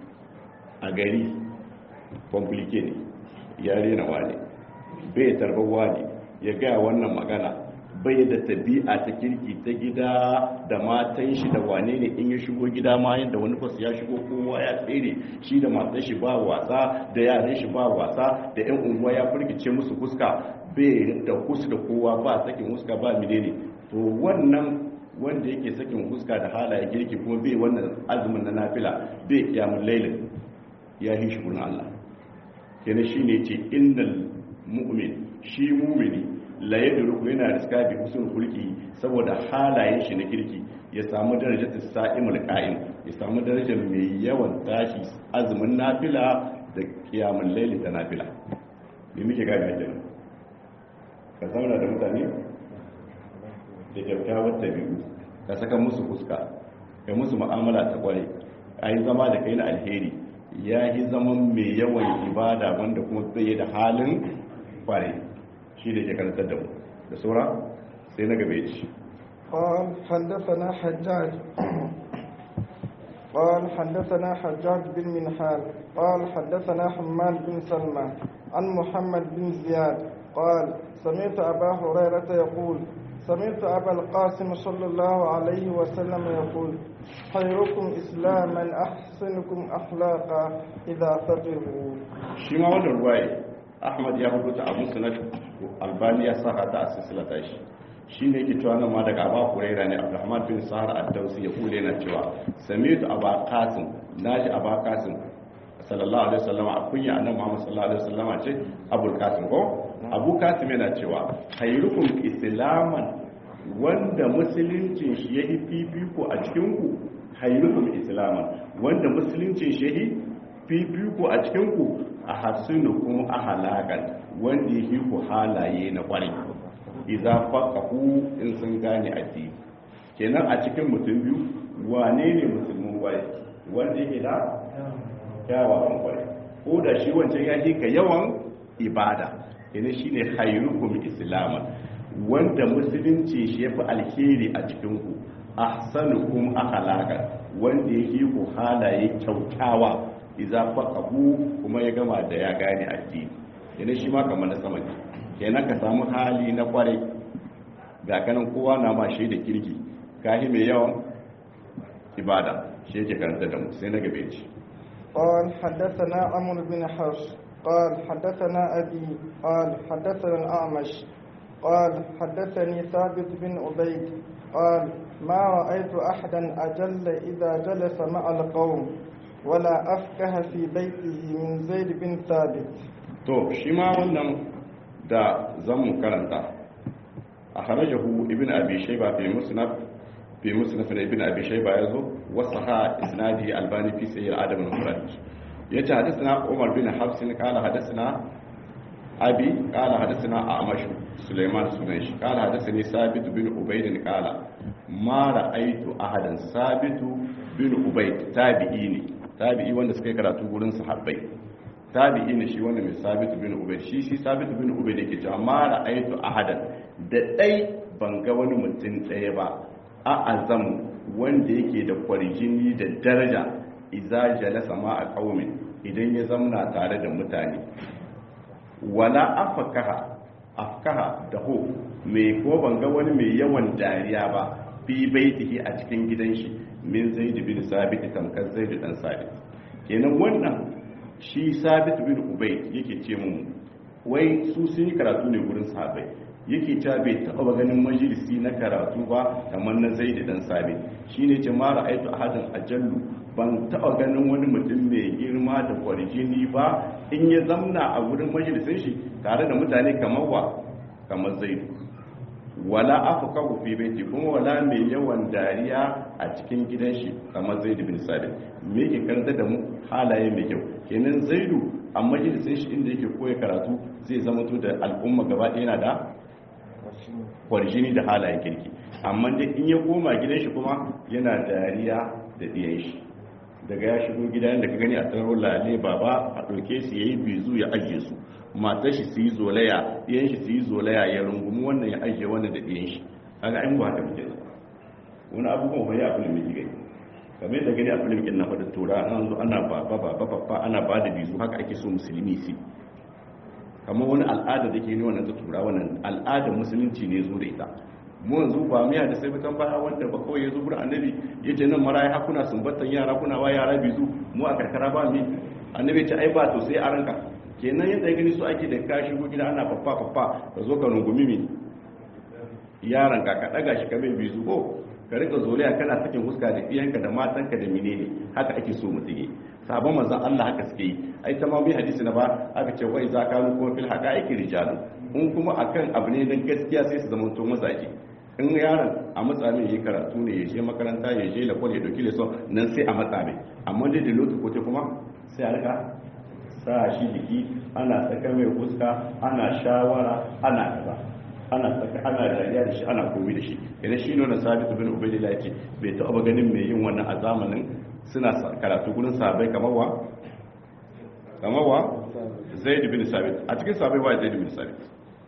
a gari komplike ne ya rena wane bai tarbar wane ya gaya wannan magana bai da tabi'a ta kirki ta gida da matan shi da wane ne in ya shigo gida ma yadda wani fas ya shigo kowa ya tsere shi da matan shi ba wasa da yaran shi ba wasa da yan unguwa ya firgice musu fuska bai da kusa da kowa ba sakin fuska ba menene to wannan wanda yake sakin fuska da halaye girki kuma bai wannan azumin na nafila bai kiyamun lailin ya yi shi kuna Allah kenan shine ce innal mu'min shi mu'mini la yadruku yana riska bi husnul khulqi saboda halayen shi na kirki ya samu darajar sa'imul qa'im ya samu darajar mai yawan tashi azumin nafila da kiyamun laili da nafila me muke gane kenan ka zauna da mutane da kyakkyawar tabi'u ka saka musu fuska ka musu mu'amala ta kware a yi zama da kai na alheri ya yi zaman mai yawan ibada wanda kuma bai da halin kware shi da ke karantar da mu da saura sai na gabe ci قال حدثنا حجاج قال حدثنا حجاج بن منحال قال حدثنا حماد بن سلمى عن محمد بن زياد قال سمعت أبا هريرة يقول سمعت أبا القاسم صلى الله عليه وسلم يقول خيركم إسلاما أحسنكم أخلاقا إذا فقهوا shi ma wannan ruwaye ahmad ya rubuta a musnad albani ya sa ta a silsilata shi shi ne yake cewa nan ma daga aba huraira ne abdurrahman bin sahar ad-dawsi ya kule na cewa sami'tu aba qasim naji aba qasim sallallahu alaihi wasallam a kunya annabi muhammad sallallahu alaihi wasallam ce abul qasim ko abu qasim yana cewa khairukum islaman wanda musuluncin shi yayi fifiko a cikin ku khairukum islaman wanda musuluncin shi yayi fifiko a cikin ku a hasinukum ahlakan wanda yake ku halaye na kwarai idza faqahu in sun gane addini kenan a cikin mutum biyu wane ne musulmin kwarai wanda yake da kyawawan kwarai ko da shi wancan ya ka yawan ibada kenan shine khairukum islaman wanda musulunci shi yafi alheri a cikin ku ahsanukum akhlaqan wanda yake ku halaye kyautawa idza faqahu kuma ya gama da ya gane addini kenan shi ma kamar na sama kenan ka samu hali na kwarai ga kanan kowa na ma shi da kirki kahi mai yawan ibada shi yake karanta da mu sai na gabe ci قال حدثنا عمرو بن حفص قال حدثنا أبي قال حدثنا الأعمش قال حدثني ثابت بن عبيد قال ما رأيت أحدا أجل إذا جلس مع القوم ولا أفكه في بيته من زيد بن ثابت to shi ma wannan da zan mu karanta a harajahu ibn abi shayba fi musnad fi musnad ibn abi shayba yazo wasaha isnadi albani fi sahih adam al-mufrad yace hadathana umar bin hafs qala hadathana abi qala hadathana amash sulaiman sunaish qala hadathani sabit bin ubayd qala ma ra'aytu ahadan sabit bin ubayd tabi'i ne tabi'i wanda suka yi karatu gurin sahabbai tabi'i ne shi wanda mai sabit bin ubayd shi shi sabit bin ubayd yake cewa ma ra'aytu ahadan da dai ban ga wani mutum ɗaya ba a azamu wanda yake da kwarjini da daraja idza jalasa ma a qaumin idan ya zamna tare da mutane wala afakaha afkaha da ho mai ko ban ga wani mai yawan dariya ba fi baitihi a cikin gidan shi min zaid bin sabit tamkar zaid dan sabit kenan wannan shi sabit bin ubayd yake ce mun wai su sun yi karatu ne gurin sahabbai yake ta bai taɓa ganin majalisi na karatu ba kamar na zaid dan sabit shine ce ma ra'aytu ahadan ajallu ban taɓa ganin wani mutum mai girma da kwarjini ba in ya zamna a wurin majalisin shi tare da mutane kamar wa kamar zaidu wala afka fi baiti kuma wala mai yawan dariya a cikin gidan shi kamar zaidu bin sabit me yake karanta da mu halaye mai kyau kenan zaidu a majalisin shi inda yake koya karatu zai zama to da al'umma gaba ɗaya yana da kwarjini da halayen kirki amma dai in ya koma gidan shi kuma yana dariya da ɗiyan shi daga ya shigo gida da ka gani a taro lale baba a ɗauke su ya yi bizu ya ajiye su matar shi su yi zolaya ɗiyan shi su yi zolaya ya rungumi wannan ya ajiye wannan da ɗiyan shi kaga an ba ta muke wani abubuwan wani abu ne mai gani kamar da gani a filim kin na fada tura an zo ana baba baba baba ana ba da bizu haka ake so musulmi su kamar wani al'ada da ke ne wannan ta tura wannan al'adar musulunci ne zo da ita mu yanzu ba miya da sai bitan baya wanda ba kawai ya zo gurin annabi ya ce nan maraya hakuna sumbatan yara kuna wa yara bizu mu a karkara ba mi annabi ya ce ai ba to sai a ranka kenan yadda ya gani su ake da ka shigo gida ana faffa faffa ka zo ka rungumi mi yaran ka ka daga shi ka bai bizu ko ka rika zoliya kana sakin huska da iyanka da matanka da menene haka ake so mutum yi sabon manzon Allah haka suke yi ai ta ma bi hadisi na ba aka ce wai za ka kuma fil haqaiqi rijalu in kuma akan abu ne dan gaskiya sai su zama to mazaje in yaron a matsa mai yi karatu ne ya je makaranta ya je lakwal ya dauki leson nan sai a matsa mai amma dai da lotu kote kuma sai a rika sa shi jiki ana saka mai fuska ana shawara ana kaza ana saka ana dariya da shi ana komi da shi idan shi nuna sabitu bin ubaidillah yake bai taɓa ganin mai yin wannan a zamanin suna karatu gurin sabai kamar wa kamar wa zaid bin sabit a cikin sabai wa zaid bin sabit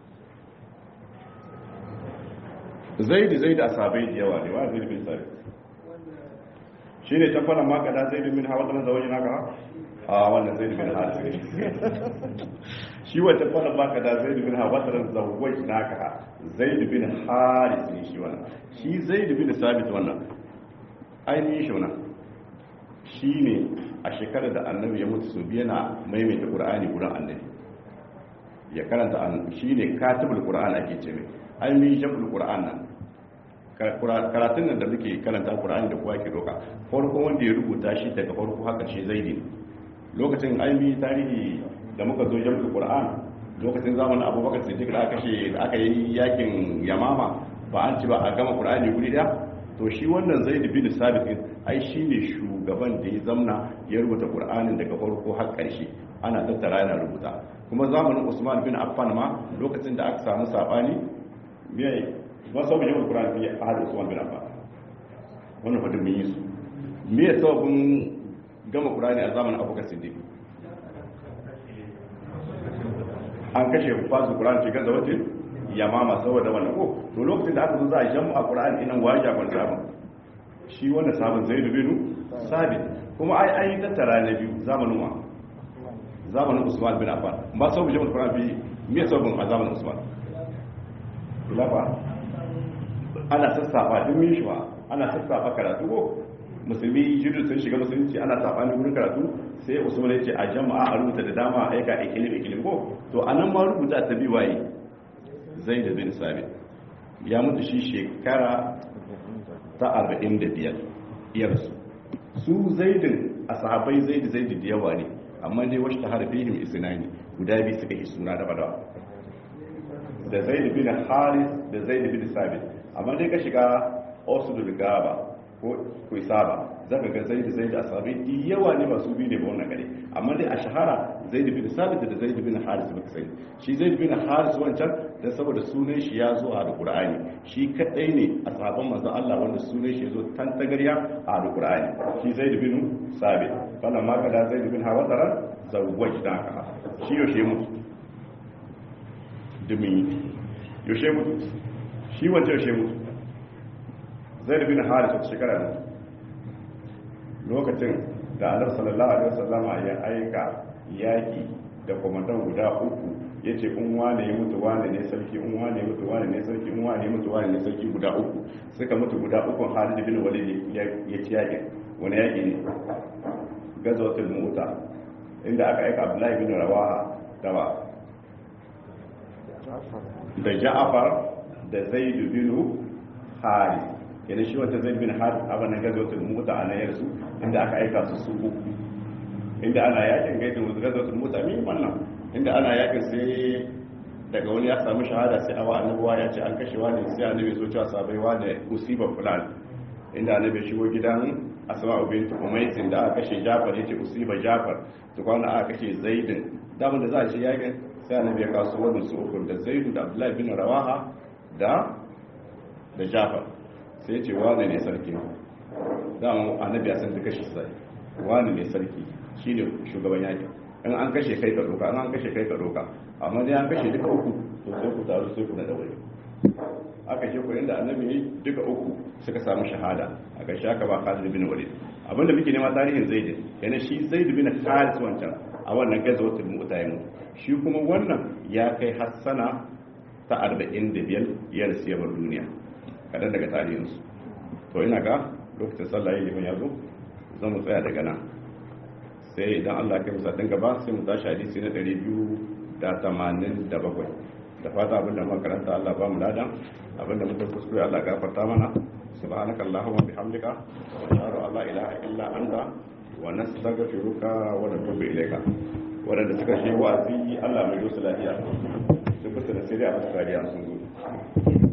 zaidi zaidi a sabai da yawa ne wa zaidi bin sabi shi ne can fara maka da zaidi min hawa tsanan zawajin haka a wannan zaidi bin hawa shi wata fara maka da zaidi bin hawa tsanan zawajin haka zaidi bin haris ne shi wannan shi zaidi bin sabit wannan ainihin shi wannan shi ne a shekarar da annabi ya mutu su biya na maimaita ƙura'ani gudan annabi ya karanta shi ne katibul ƙura'an ake ce mai ainihin jam'ul ƙura'an nan karatun nan da muke karanta Qur'ani da kowa ke doka farko wanda ya rubuta shi daga farko haka shi zaidi lokacin ainihi tarihi da muka zo jam'ul Qur'an lokacin zamanin Abubakar Siddiq da aka kashe da aka yi yakin Yamama ba an ci ba a gama Qur'ani guri da to shi wannan Zaid bin Sabit ai shine shugaban da ya zamna ya rubuta Qur'anin daga farko har ƙarshe ana tattara yana rubuta kuma zamanin Usman bin Affan ma lokacin da aka samu sabani me ba sau mai yawan ƙura'an fiye a hada usman bin affan wannan fadin mun yi su me ya sababin gama ƙura'ani a zamanin abokan siddiq an kashe fasu ƙura'an cikin da wace yamama saboda wannan ko to lokacin da aka zo za a jamu a ƙura'an inan waye jakon sabon shi wannan sabon zai dubinu sabit kuma ai ai tattara na biyu zamanin wa zamanin usman bin affan ba sau mai yawan ƙura'an fiye me sababin a zamanin usman lafa ana sassafa duk min shi ana sassafa karatu ko musulmi jiru sun shiga musulunci ana sabani wurin karatu sai usman ya ce a jama'a a rubuta da dama a aika ikilim ikilim ko to anan ma rubuta ta bi waye zaid bin sabit ya mutu shi shekara ta 45 iyarsu su zaidin a sahabai zaid zaid da yawa ne amma dai wasu ta harfihim isnani guda biyu suka yi suna da badawa da zaid bin haris da zaid bin sabit amma dai ka shiga osudul gaba ko kuisaba zaka ga zaid zaid asabi yawa ne masu biyu ne ba wannan gare amma dai a shahara zaid bin sabit da zaid bin haris baka sani shi zaid bin haris wancan dan saboda sunan shi ya zo a alqur'ani shi kadai ne a sahabban manzon Allah wanda sunan shi ya zo tantagarya a alqur'ani shi zaid bin sabit falan ma kada zaid bin hawazara zawwajnaka shi yaushe mutu dumi yaushe mutu shi wancan yaushe mutu zai bin haris wata shekara ne lokacin da annabi sallallahu alaihi wasallam ya aika yaki da komandan guda uku ya ce in wane ya mutu wane ne sarki in wane ya mutu wane ne sarki in wane ya mutu wane ne sarki guda uku suka mutu guda uku Khalid bin Walid ya ci yaƙi wani yaƙi ne gazawatul mu'ta inda aka aika Abdullahi bin Rawaha dawa da Ja'far da Zaid bin Haris kenan shi wata Zaid bin Haris a wannan gazawatul mu'ta a nan yarsu inda aka aika su su uku inda ana yakin gaidin gazawatul mu'ta min wannan inda ana yakin sai daga wani ya samu shahada sai awa annabuwa ya ce an kashe wani sai annabi so cewa sabai wani usiba fulan inda annabi shigo gidan asma'u bint umaysin da aka kashe jafar yace usiba jafar to kwana aka kashe zaidin daman da za a shi yakin sai annabi ya kaso wannan su uku da zaidu da abdullahi bin rawaha da da jafar sai ya ce wani ne sarki daman annabi ya san da kashe sai wani ne sarki shine shugaban yakin in an kashe kai ka doka in an kashe kai ka doka amma dai an kashe duka uku to sai ku taru sai ku na daure aka ce ku inda annabi duka uku suka samu shahada a ƙarshe aka ba Khalid bin Walid abinda muke nema tarihin Zaid yana shi Zaid bin Khalid wancan a wannan gazawatul mu'taym shi kuma wannan ya kai hassana ta 45 ya rasu yabar duniya kadan daga tarihinsu to ina ga lokacin sallah yayin liman yazo zan mu tsaya daga nan sai idan Allah kai musa dinga ba sai mu tashi hadisi na 287 da fata abinda muka karanta Allah ba mu ladan abinda muka kuskure Allah gafarta mana subhanaka allahumma bihamdika wa nashhadu an la ilaha illa anta wa nastaghfiruka wa natubu ilayka wadanda suka shi wazi Allah mai dosa lafiya su kusa da sai a masu kariya sun zo